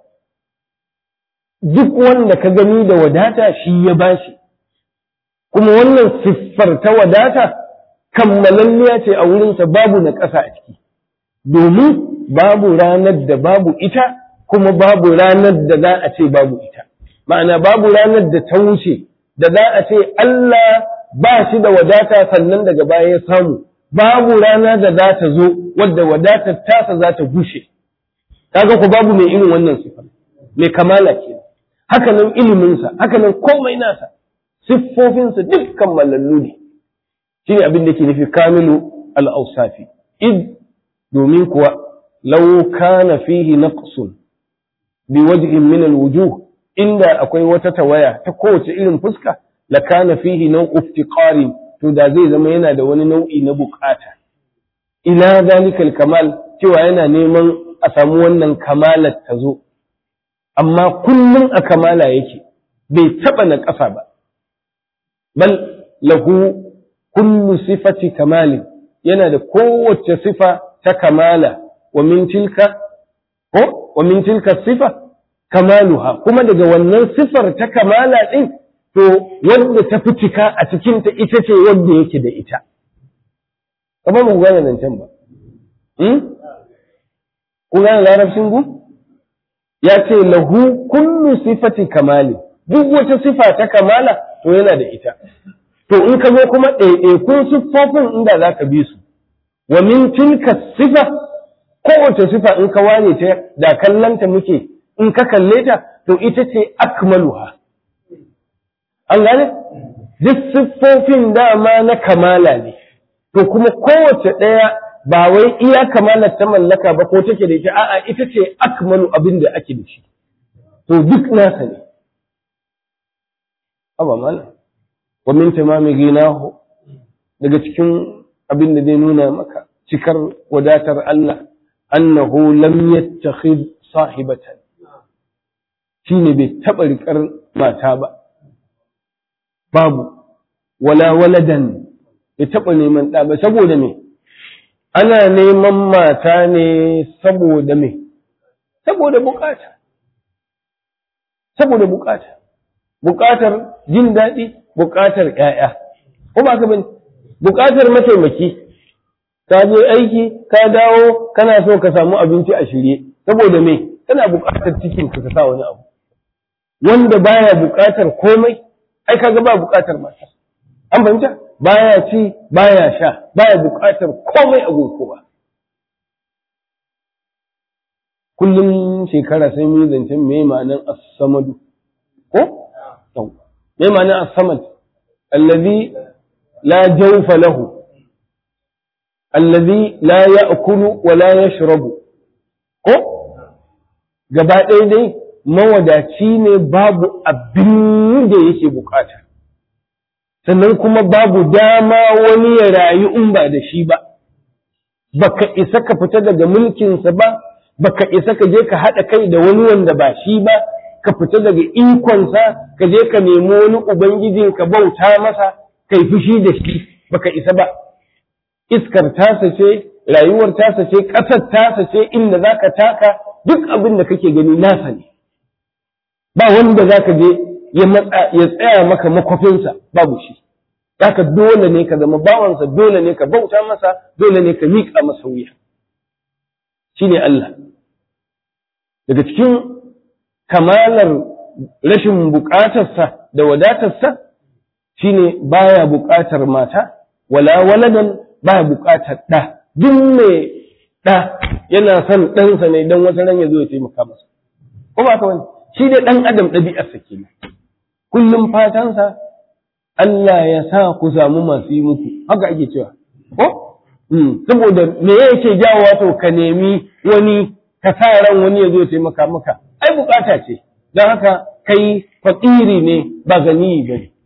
duk wanda ka gani da wadata shi ya bashi kuma wannan siffar ta wadata kammalalliya ce a wurinsa babu na ƙasa a ciki domin babu ranar da babu ita kuma babu ranar da za a ce babu ita ma'ana babu ranar da ta wuce da za a ce Allah ba shi da wadata sannan daga baya ya samu babu rana da za ta zo wadda wadatar tasa za ta gushe kaga ku babu mai irin wannan sifa mai kamala ke haka nan iliminsa haka nan komai nasa siffofinsa dukkan mallallu ne shine abin da ke nufi kamilu al-awsafi id domin kuwa law kana fihi naqsun bi wajhin min al-wujuh inda akwai wata tawaya ta kowace irin fuska la kana fihi naw'u iftiqarin to da zai zama yana da wani nau'i na bukata ila zalikal kamal cewa yana neman a samu wannan kamalar ta zo amma kullum a kamala yake bai taba na ƙasa ba bal lahu kullu sifati kamali yana da kowace sifa ta kamala wa min tilka ko wa min tilka sifa kamaluha kuma daga wannan sifar ta kamala din to wadda ta fi cika a cikinta ita ce wadda yake da ita. Kamar mu gane zancen ba. Ku gane larabcin gu? Ya ce lahu kullu sifati kamali, duk wata sifa ta kamala to yana da ita. To in ka zo kuma ɗaiɗaikun siffofin inda za ka bi su, wa min tilka sifa, kowace sifa in ka wane ta da kallanta muke in ka kalle ta to ita ce akmaluha. an gane duk siffofin dama na kamala ne to kuma kowace ɗaya ba wai iya kamalar ta mallaka ba ko take da ita a'a ita ce akmalu abin da ake da shi to duk nasa ne aba mana wa min tamami ginahu daga cikin abin da zai nuna maka cikar wadatar Allah annahu lam yattakhid sahibatan shine bai taba rikar mata ba babu wala waladan bai taba neman ɗa ba saboda me ana neman mata ne saboda me saboda bukata saboda bukata bukatar jin daɗi bukatar ƴaƴa ko ba ka bane bukatar mataimaki ka je aiki ka dawo kana so ka samu abinci a shirye saboda me kana bukatar cikin ka sa wani abu wanda baya bukatar komai ai kaga ba bukatar mata an fahimta baya ci baya sha baya bukatar komai a kowa kullum shekara sai mu zancen me ma'anar as-samadu ko me ma'anar as-samad allazi la jawfa lahu allazi la ya'kulu wa la yashrabu ko gaba ɗaya dai mawadaci ne babu abin da yake bukata sannan kuma babu dama wani ya rayu in ba da shi ba baka isa ka fita daga mulkinsa ba baka isa ka je ka haɗa kai da wani wanda ba shi ba ka fita daga ikonsa ka je ka nemi wani ubangijin ka bauta masa kai fushi da shi baka isa ba iskar tasa ce rayuwar tasa ce ƙasar tasa ce inda za ka taka duk abin da kake gani nasa ne ba wanda za ka je ya tsaya maka makwafinsa babu shi haka dole ne ka zama bawansa dole ne ka bauta masa dole ne ka miƙa masa wuya shi ne Allah daga cikin kamalar rashin buƙatarsa da wadatarsa shine baya buƙatar mata wala waladan baya buƙatar ɗa duk mai ɗa yana son ɗansa ne don wata ran ya zo ya taimaka masa ko ba ka wani shi dai ɗan adam ɗabi'arsa kenan kullum fatansa Allah ya sa ku samu masu yi muku haka ake cewa ko saboda me yake jawo wato ka nemi wani ka sa ran wani ya zo taimaka maka ai bukata ce don haka kai fakiri ne ba gani ba ne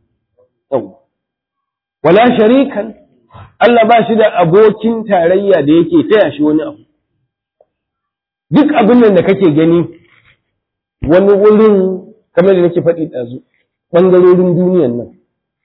wala sharikan Allah ba shi da abokin tarayya da yake taya shi wani abu duk abin nan da kake gani wani wurin kamar da nake faɗi ɗazu ɓangarorin duniyan nan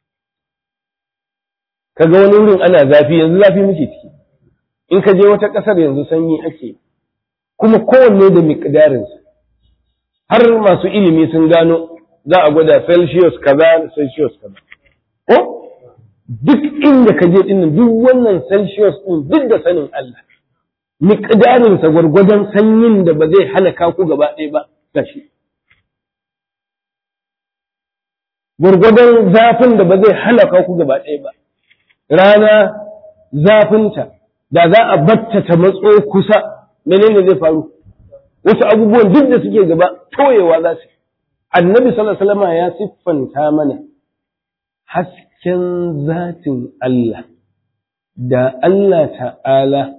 kaga wani wurin ana zafi yanzu zafi muke ciki in ka je wata ƙasar yanzu sanyi ake kuma kowanne da miƙdarinsa har masu ilimi sun gano za a gwada celsius kaza da celsius kaza ko duk inda ka je ɗin duk wannan celsius ɗin duk da sanin Allah miƙdarinsa gwargwadon sanyin da ba zai halaka ku gaba ɗaya ba gashi gwargwadon zafin da ba zai halaka ku gaba ɗaya ba rana zafinta da za a batta ta matso kusa menene zai faru wasu abubuwan duk da suke gaba toyewa za su annabi sallallahu alaihi wasallam ya siffanta mana hasken zatin Allah da Allah ta'ala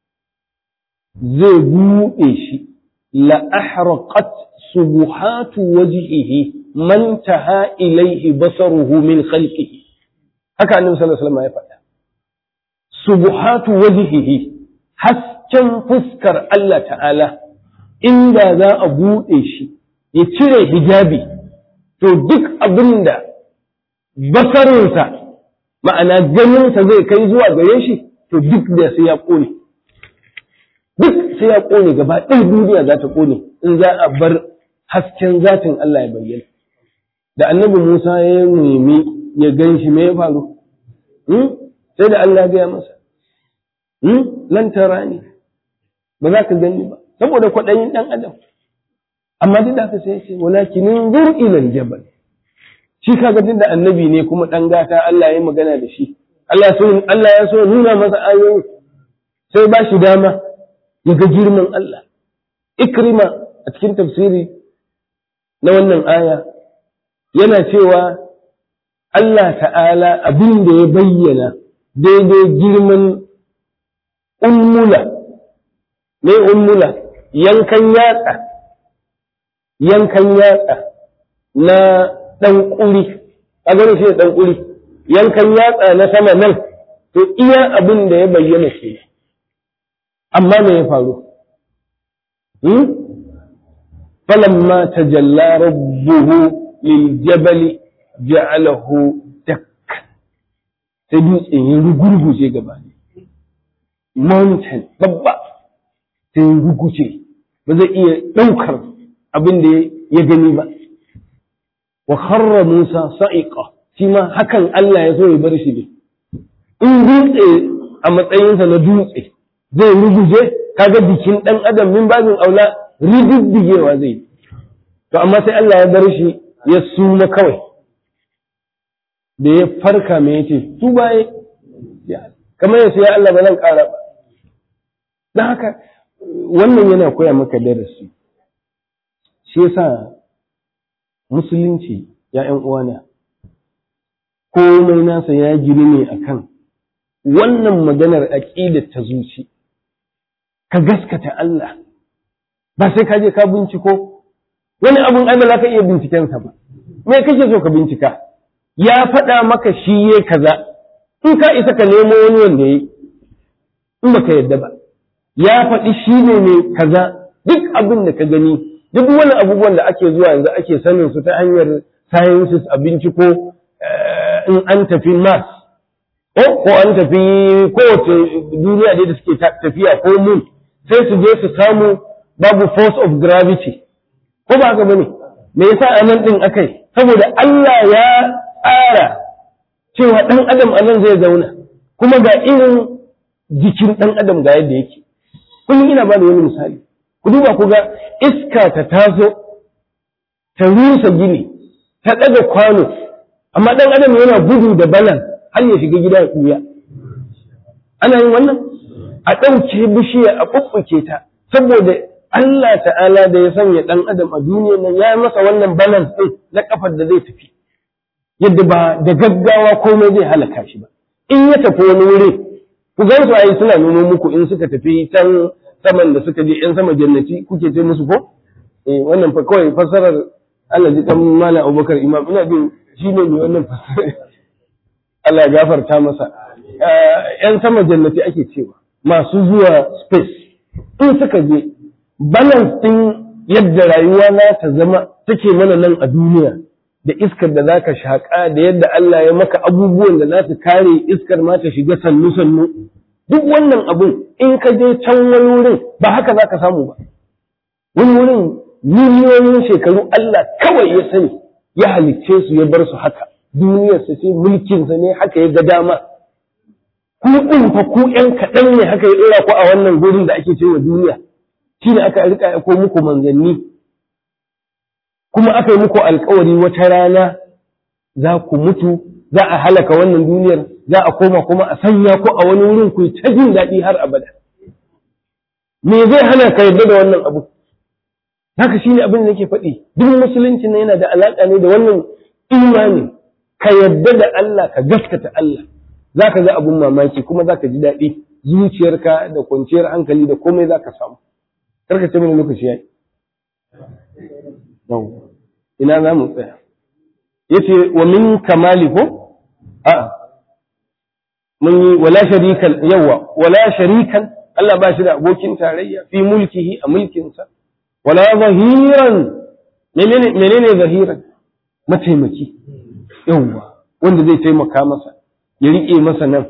zai buɗe shi la ahraqat subuhatu wajhihi man taha ilaihi basaruhu min khalqihi haka annabi sallallahu alaihi wasallam ya faɗa subuhatu wajhihi hasken fuskar Allah ta'ala inda za a buɗe shi ya cire hijabi to duk abinda basarinsa ma'ana ganinsa zai kai zuwa gare shi to duk da sai ya ƙone duk sai ya ƙone gaba ɗaya duniya za ta ƙone in za a bar hasken zatin Allah ya bayyana da annabi Musa ya nemi ya gan shi me ya faru sai da Allah ya gaya masa lan tara ni ba za ka gani ba saboda kwaɗayin ɗan adam amma duk da haka sai ya ce walakin zur ila jabal shi kaga duk da annabi ne kuma ɗan gata Allah ya magana da shi Allah so Allah ya so nuna masa ayoyi sai ba shi dama ya ga girman Allah ikrima a cikin tafsiri na wannan aya yana cewa Allah ta'ala abin da ya bayyana daidai girman ummula ne ummula yankan yatsa yankan yatsa na ɗan ƙuri a gani shi ɗan ƙuri yankan yatsa na sama nan to iya abin da ya bayyana ke amma me ya faru falamma tajalla rabbuhu lil jabali ja'alahu dak sai dutsen ya rugurguje gaba ne mountain babba sai ya ruguje ba zai iya ɗaukar abin da ya gani ba wa kharra Musa sa'iqa shi ma hakan Allah ya so ya bar shi ne in dutse a matsayinsa na dutse zai ruguje kaga bikin dan adam min babin aula rididdigewa zai to amma sai Allah ya bar shi ya suma kawai da ya farka me yace su baye kamar yace ya Allah ba zan kara ba dan haka wannan yana koya maka darasi shi yasa musulunci ya ‘yan uwana, komai nasa ya gini ne akan wannan maganar aƙidar ta zuci, ka gaskata Allah, ba sai ka je ka binciko, wani abun ai ba za ka iya bincikensa ba, me kake so ka bincika, ya faɗa maka shi ya kaza, in ka isa ka nemo wani wanda ya yi, in ba ka yadda ba, ya faɗi shi ne mai kaza duk abin da ka gani duk wani abubuwan da ake zuwa yanzu ake sanin su ta hanyar sciences a binciko in an tafi mars ko an tafi kowace duniya da suke tafiya ko moon sai su je su samu babu force of gravity ko ba haka bane me yasa a nan din akai saboda Allah ya tsara cewa dan adam a nan zai zauna kuma ga irin jikin dan adam ga yadda yake kullum ina ba da wani misali ku duba ku ga iska ta taso ta rusa gini ta ɗaga kwano amma ɗan adam yana gudu da balan har ya shiga gida ya ɓuya ana yin wannan a ɗauke bishiya a ɓuɓɓuke ta saboda Allah ta'ala da ya sanya ɗan adam a duniya nan ya masa wannan balance ɗin na ƙafar da zai tafi yadda ba da gaggawa komai zai halaka shi ba in ya tafi wani wuri ku gan su ayi suna nuno muku in suka tafi can saman da suka je ‘yan sama jannati kuke ce musu ko? Eh, wannan fa kawai fassarar Allah ji ɗan Malam Abubakar Imam ina jin shi ne mai wannan fassarar. Allah ya gafarta masa. ‘Yan sama jannati ake cewa masu zuwa space. In suka je, balance ɗin yadda rayuwa na ta zama take mana nan a duniya da iskar da zaka shaƙa da yadda Allah ya maka abubuwan da za su kare iskar ma ta shiga sannu-sannu. duk wannan abun in ka je can wani wurin ba haka za ka samu ba wani wurin miliyoyin shekaru Allah kawai ya sani ya halicce su ya bar su haka duniyarsa ce mulkinsa ne haka ya ga dama ku ɗin fa ku ƴan kaɗan ne haka ya ɗora ku a wannan gurin da ake cewa duniya shi ne aka rika ko muku manzanni kuma aka yi muku alkawari wata rana za ku mutu za a halaka wannan duniyar za a koma kuma a sanya ku a wani wurin ku ta jin daɗi har abada me zai hana ka yarda da wannan abu haka shine abin da nake faɗi duk musulunci ne yana da alaƙa ne da wannan imani ka yarda da Allah ka gaskata Allah za ka ga abun mamaki kuma za ka ji daɗi zuciyarka da kwanciyar hankali da komai za ka samu karka ce mini lokaci yayi ina za mu tsaya yace wa min kamali ko a mun yi wala sharikan yawa wala sharikan Allah ba shi da abokin tarayya fi mulkihi a mulkinsa wala zahiran menene menene zahiran mataimaki yawa wanda zai taimaka masa ya rike masa nan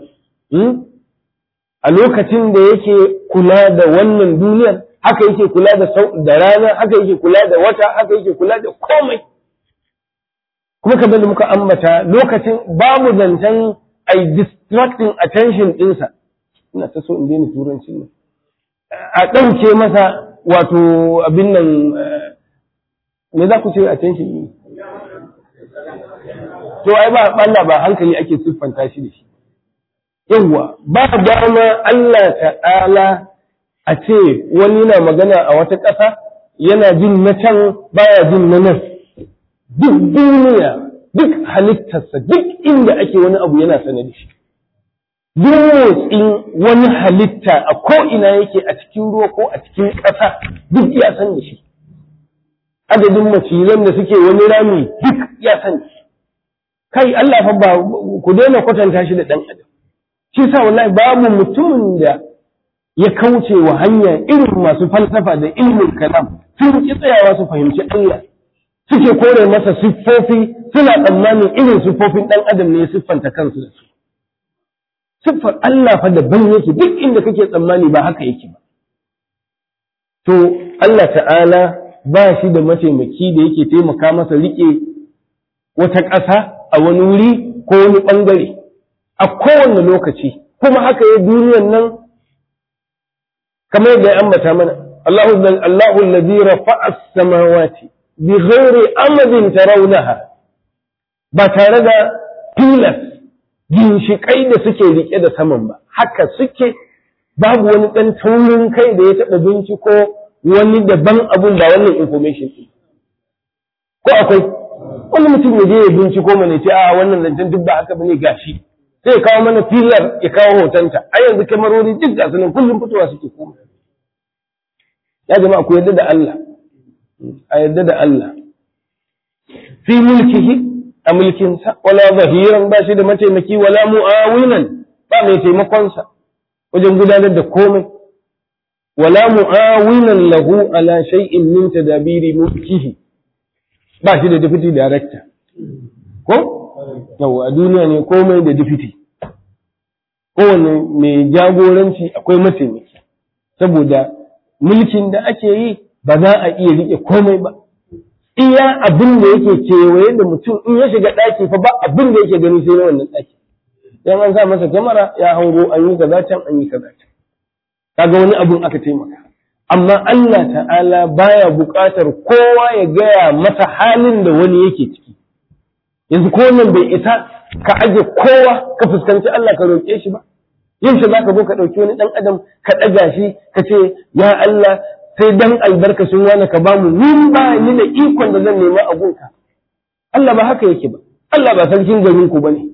a lokacin da yake kula da wannan duniyar haka yake kula da da rana haka yake kula da wata haka yake kula da komai kuma kamar da muka ambata lokacin babu zancen ai distracting attention ɗinsa ina ta so in daina turancin nan a ɗauke masa wato abin nan me za ku ce attention ne to ai ba Allah ba hankali ake siffanta shi da shi yawwa ba dama Allah ta'ala a ce wani na magana a wata ƙasa yana jin na can baya jin na nan duk duniya duk halittarsa duk inda ake wani abu yana sane da shi duk motsin wani halitta a ko'ina yake a cikin ruwa ko a cikin ƙasa duk ya san da shi adadin macizan da suke wani rami duk ya sani kai Allah fa ba ku daina kwatanta shi da dan adam shi sa wallahi babu mutumin da ya kauce wa hanya irin masu falsafa da ilmin kalam sun ki tsayawa su fahimci Allah suke kore masa siffofi suna tsammanin irin siffofin dan adam ne ya siffanta kansu da su siffar Allah fa daban yake duk inda kake tsammani ba haka yake ba to Allah ta'ala ba shi da mataimaki da yake taimaka masa rike wata ƙasa a wani wuri ko wani ɓangare a kowane lokaci kuma haka ya duniyan nan kamar yadda ya ambata mana Allahu Allahu alladhi rafa'a as-samawati bi ghairi amadin tarawnaha ba tare da tilas ginshiƙai da suke rike da saman ba haka suke babu wani ɗan taurin kai da ya taɓa binciko wani daban abun ba wannan information ɗin ko akwai wani mutum ya je ya binciko mana ce a wannan zancen duk ba haka bane gashi sai ya kawo mana filar ya kawo hotonta a yanzu kamarori duk ga sunan kullum fitowa suke koma ya jama'a ku yarda da Allah a yarda da Allah fi mulkihi a mulkinsa wala zahiran ba shi da mataimaki wala mu'awinan ba mai taimakonsa wajen gudanar da komai wala mu'awinan lahu ala shay'in min tadabiri mulkihi ba shi da deputy director ko yau a duniya ne komai da deputy kowane mai jagoranci akwai mataimaki saboda mulkin da ake yi ba za a iya rike komai ba iya abin da yake kewaye da mutum in ya shiga ɗaki fa ba abin da yake gani sai na wannan ɗaki dan an sa masa kyamara ya hango an yi kaza can an yi kaza can kaga wani abun aka taimaka amma Allah ta'ala baya buƙatar kowa ya gaya masa halin da wani yake ciki yanzu ko nan bai isa ka aje kowa ka fuskanci Allah ka roƙe shi ba yin shi zaka zo ka ɗauki wani ɗan adam ka ɗaga shi ka ce ya Allah sai dan albarkacin wani ka bamu ni ba ni da ikon da zan nema a gunka Allah ba haka yake ba Allah ba sarkin garin ku bane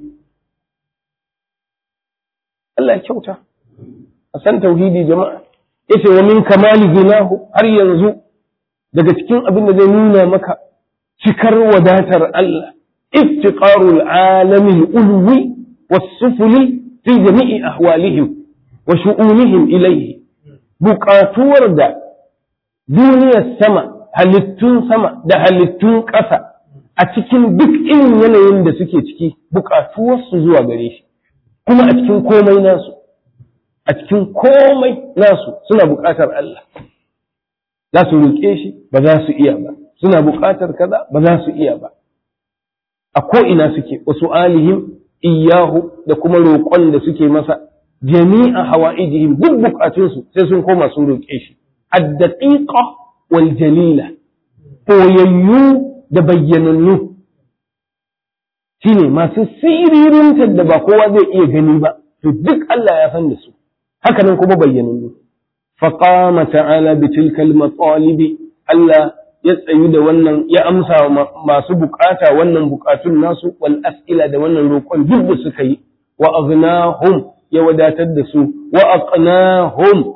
Allah ya kyauta a san tauhidi jama'a yace wa min kamali ginahu har yanzu daga cikin abin da zai nuna maka cikar wadatar Allah iftiqarul alamil ulwi was-sufli fi jami'i ahwalihim wa shu'unihim ilayhi buƙatuwar da duniyar sama halittun sama da halittun ƙasa a cikin duk irin yanayin da suke ciki buƙatuwarsu zuwa gare shi kuma a cikin komai nasu a cikin komai nasu suna buƙatar Allah za su roƙe shi ba za su iya ba suna buƙatar kaza ba za su iya ba a ko'ina suke wasu alihim iyahu da kuma roƙon da suke masa jami'a hawa'ijihim duk buƙatunsu sai sun koma sun roƙe shi addaqiqa wal jalila boyayyu da bayyanannu shine masu siririnta da ba kowa zai iya gani ba to duk Allah ya san da su haka nan kuma bayyanannu faqama ta'ala bi tilkal matalib Allah ya tsayu da wannan ya amsa masu bukata wannan bukatun nasu wal as'ila da wannan roƙon duk da suka yi wa aghnahum ya wadatar da su wa aqnahum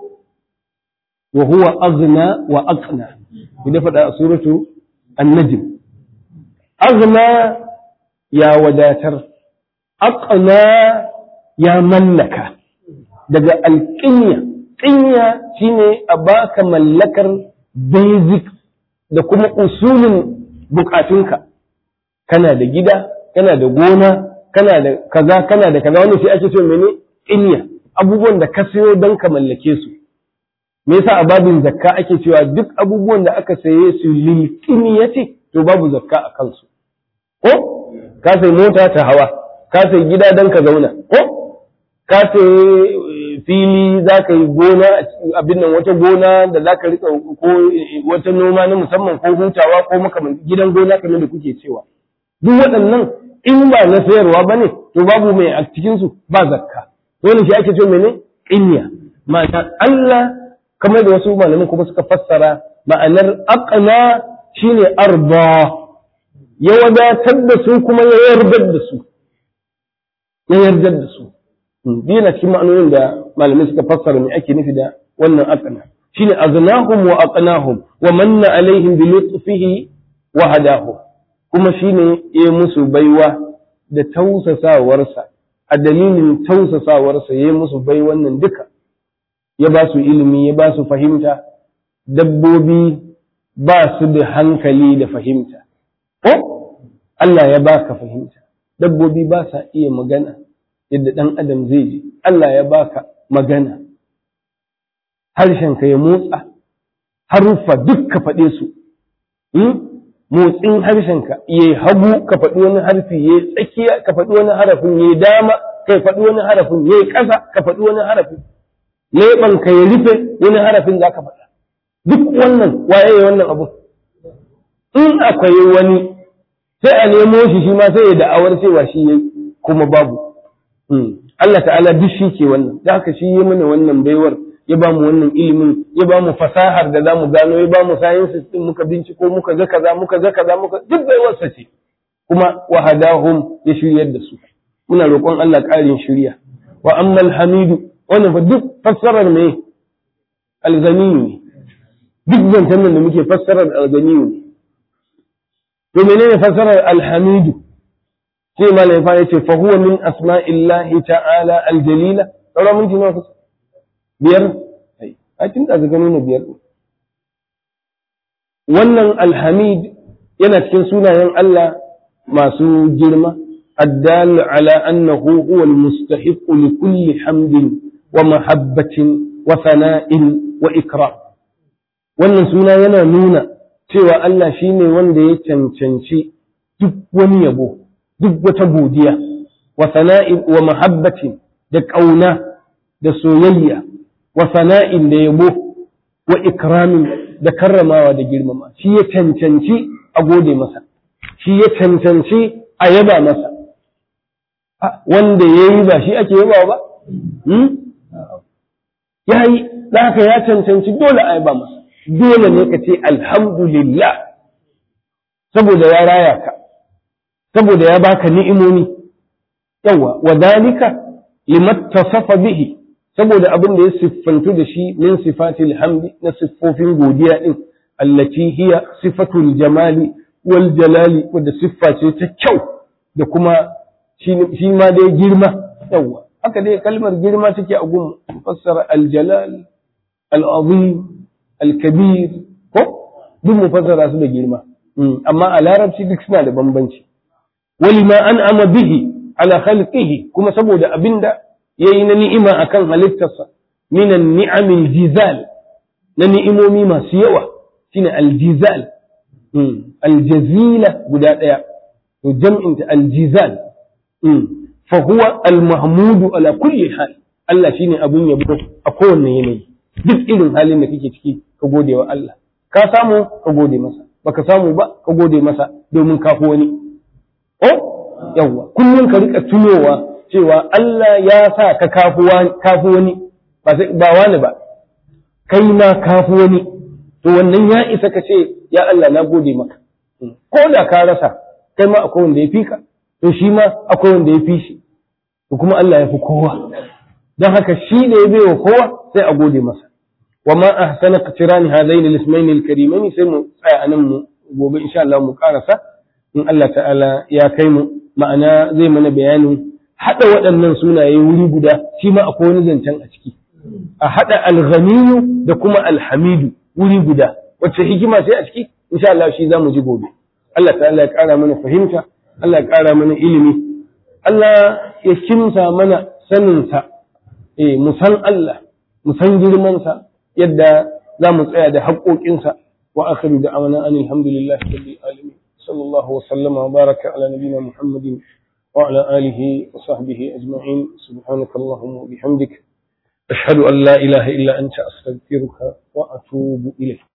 wa huwa aghna wa aqna idan faɗa a suratu an-najm aghna ya wadatar aqna ya mallaka daga alƙinya ƙinya shine a baka mallakar basic da kuma usulin bukatunka kana da gida kana da gona kana da kaza kana da kaza wanda shi ake ce mene ƙinya abubuwan da ka sayo don ka mallake su me yasa a babin zakka ake cewa duk abubuwan da aka saye su lil ce to babu zakka a kansu ko ka sai mota ta hawa ka sai gida don ka zauna ko ka sai fili za ka yi gona abin nan wata gona da za ka rika ko wata noma na musamman ko hutawa ko makaman gidan gona kamar da kuke cewa duk waɗannan in ba na sayarwa ba ne to babu mai a cikinsu ba zakka dole shi ake ce mene ƙinya ma'ana Allah kamar da wasu malamin kuma suka fassara ma'anar aqna shine arba ya wadatar da su kuma ya yardar da su ya yardar da su biyu na cikin ma'anonin da malamai suka fassara me ake nufi da wannan aqna shine aghnahum wa aqnahum wa manna alaihim bi lutfihi wa hadahum kuma shine ya musu baiwa da tausasawarsa a dalilin tausasawarsa ya musu bai wannan duka ya ba su ilimi ya ba su fahimta dabbobi ba su da hankali da fahimta ko Allah ya baka fahimta dabbobi ba sa iya magana yadda ɗan adam zai ji Allah ya baka magana harshenka ya motsa haruffa duk ka faɗe su motsin harshenka ya hagu ka faɗi wani harfi ya tsakiya ka faɗi wani harafin ya dama ka faɗi wani harafin ya ƙasa ka faɗi wani harafin leɓanka ya rufe wani harafin za ka faɗa duk wannan waye ya wannan abu in akwai wani sai a nemo shi shi ma sai ya da'awar cewa shi yayi kuma babu Allah ta'ala duk shi ke wannan da haka shi yi mana wannan baiwar ya ba mu wannan ilimin ya ba mu fasahar da za mu gano ya ba mu sciences din muka binciko muka ga kaza muka ga kaza muka duk baiwarsa ce kuma wahadahum ya shiryar da su muna roƙon Allah ƙarin shirya wa ammal hamidu wannan fa duk fassarar me alganiyu ne duk zancen nan da muke fassarar alganiyu ne to menene fassarar alhamidu sai malam fa yace fa huwa min asma'illahi ta'ala aljalila sauran minti nawa kusa biyar a tun da zaga nuna biyar wannan alhamid yana cikin sunayen Allah masu girma الدال على أنه هو المستحق لكل حمد ومحبة وثناء وإكرام wannan suna yana nuna cewa Allah shi ne wanda ya cancanci duk wani yabo duk wata godiya wa sana'in wa mahabbatin da ƙauna da soyayya wa sana'in da yabo wa ikramin da karramawa da girmama shi ya cancanci a gode masa shi ya cancanci a yaba masa wanda ya yi ba shi ake yaba ba ya yi ka ya cancanci dole a yaba masa dole ne ka ce alhamdulillah saboda ya raya ka saboda ya baka ni'imomi yawa wa dalika limattasafa bihi saboda abin da ya siffantu da shi min sifatil hamdi na siffofin godiya din allati hiya sifatul jamali wal jalali wadda siffa ce ta kyau da kuma shi ma dai girma yawa haka dai kalmar girma take a gun fassara aljalal al'azim alkabir ko duk mu fassara su da girma amma a larabci duk suna da bambanci wali ma an ama bihi ala khalqihi kuma saboda abinda yayi na ni'ima akan halittarsa minan ni'amil jizal na ni'imomi masu yawa shine aljizal aljazila guda daya to jam'in ta aljizal fa huwa almahmudu ala kulli hal Allah shine abun yabo a kowanne yanayi duk irin halin da kake ciki ka gode wa Allah ka samu ka gode masa baka samu ba ka gode masa domin ka fi wani oh yawwa kullum ka rika tunowa cewa Allah ya sa ka kafi wani ba wani ba kai ma kafi wani to wannan ya isa ka ce ya Allah na gode maka ko da ka rasa kai ma akwai wanda ya fi ka to shi ma akwai wanda ya fi shi to kuma Allah ya fi kowa don haka shi da ya bai wa kowa sai a gode masa wa ma ahsana qatirani hadain al-ismayn al-karimain sai mu tsaya anan mu gobe insha Allah mu karasa in Allah ta'ala ya kai mu ma'ana zai mana bayanin hada waɗannan sunaye wuri guda shi ma akwai wani zancen a ciki a hada al-ghaniyu da kuma al-hamidu wuri guda wacce hikima sai a ciki insha Allah shi zamu ji gobe Allah ta'ala ya kara mana fahimta Allah ya kara mana ilimi Allah ya kimsa mana saninsa eh mu san Allah mu san girmansa yadda za mu tsaya da haƙoƙinsa wa akhiru da amana an alhamdulillahi rabbil alamin sallallahu wa sallama wa baraka ala nabina muhammadin wa ala alihi wa sahbihi ajma'in subhanaka allahumma wa bihamdik ashhadu an la ilaha illa anta astaghfiruka wa atubu ilayk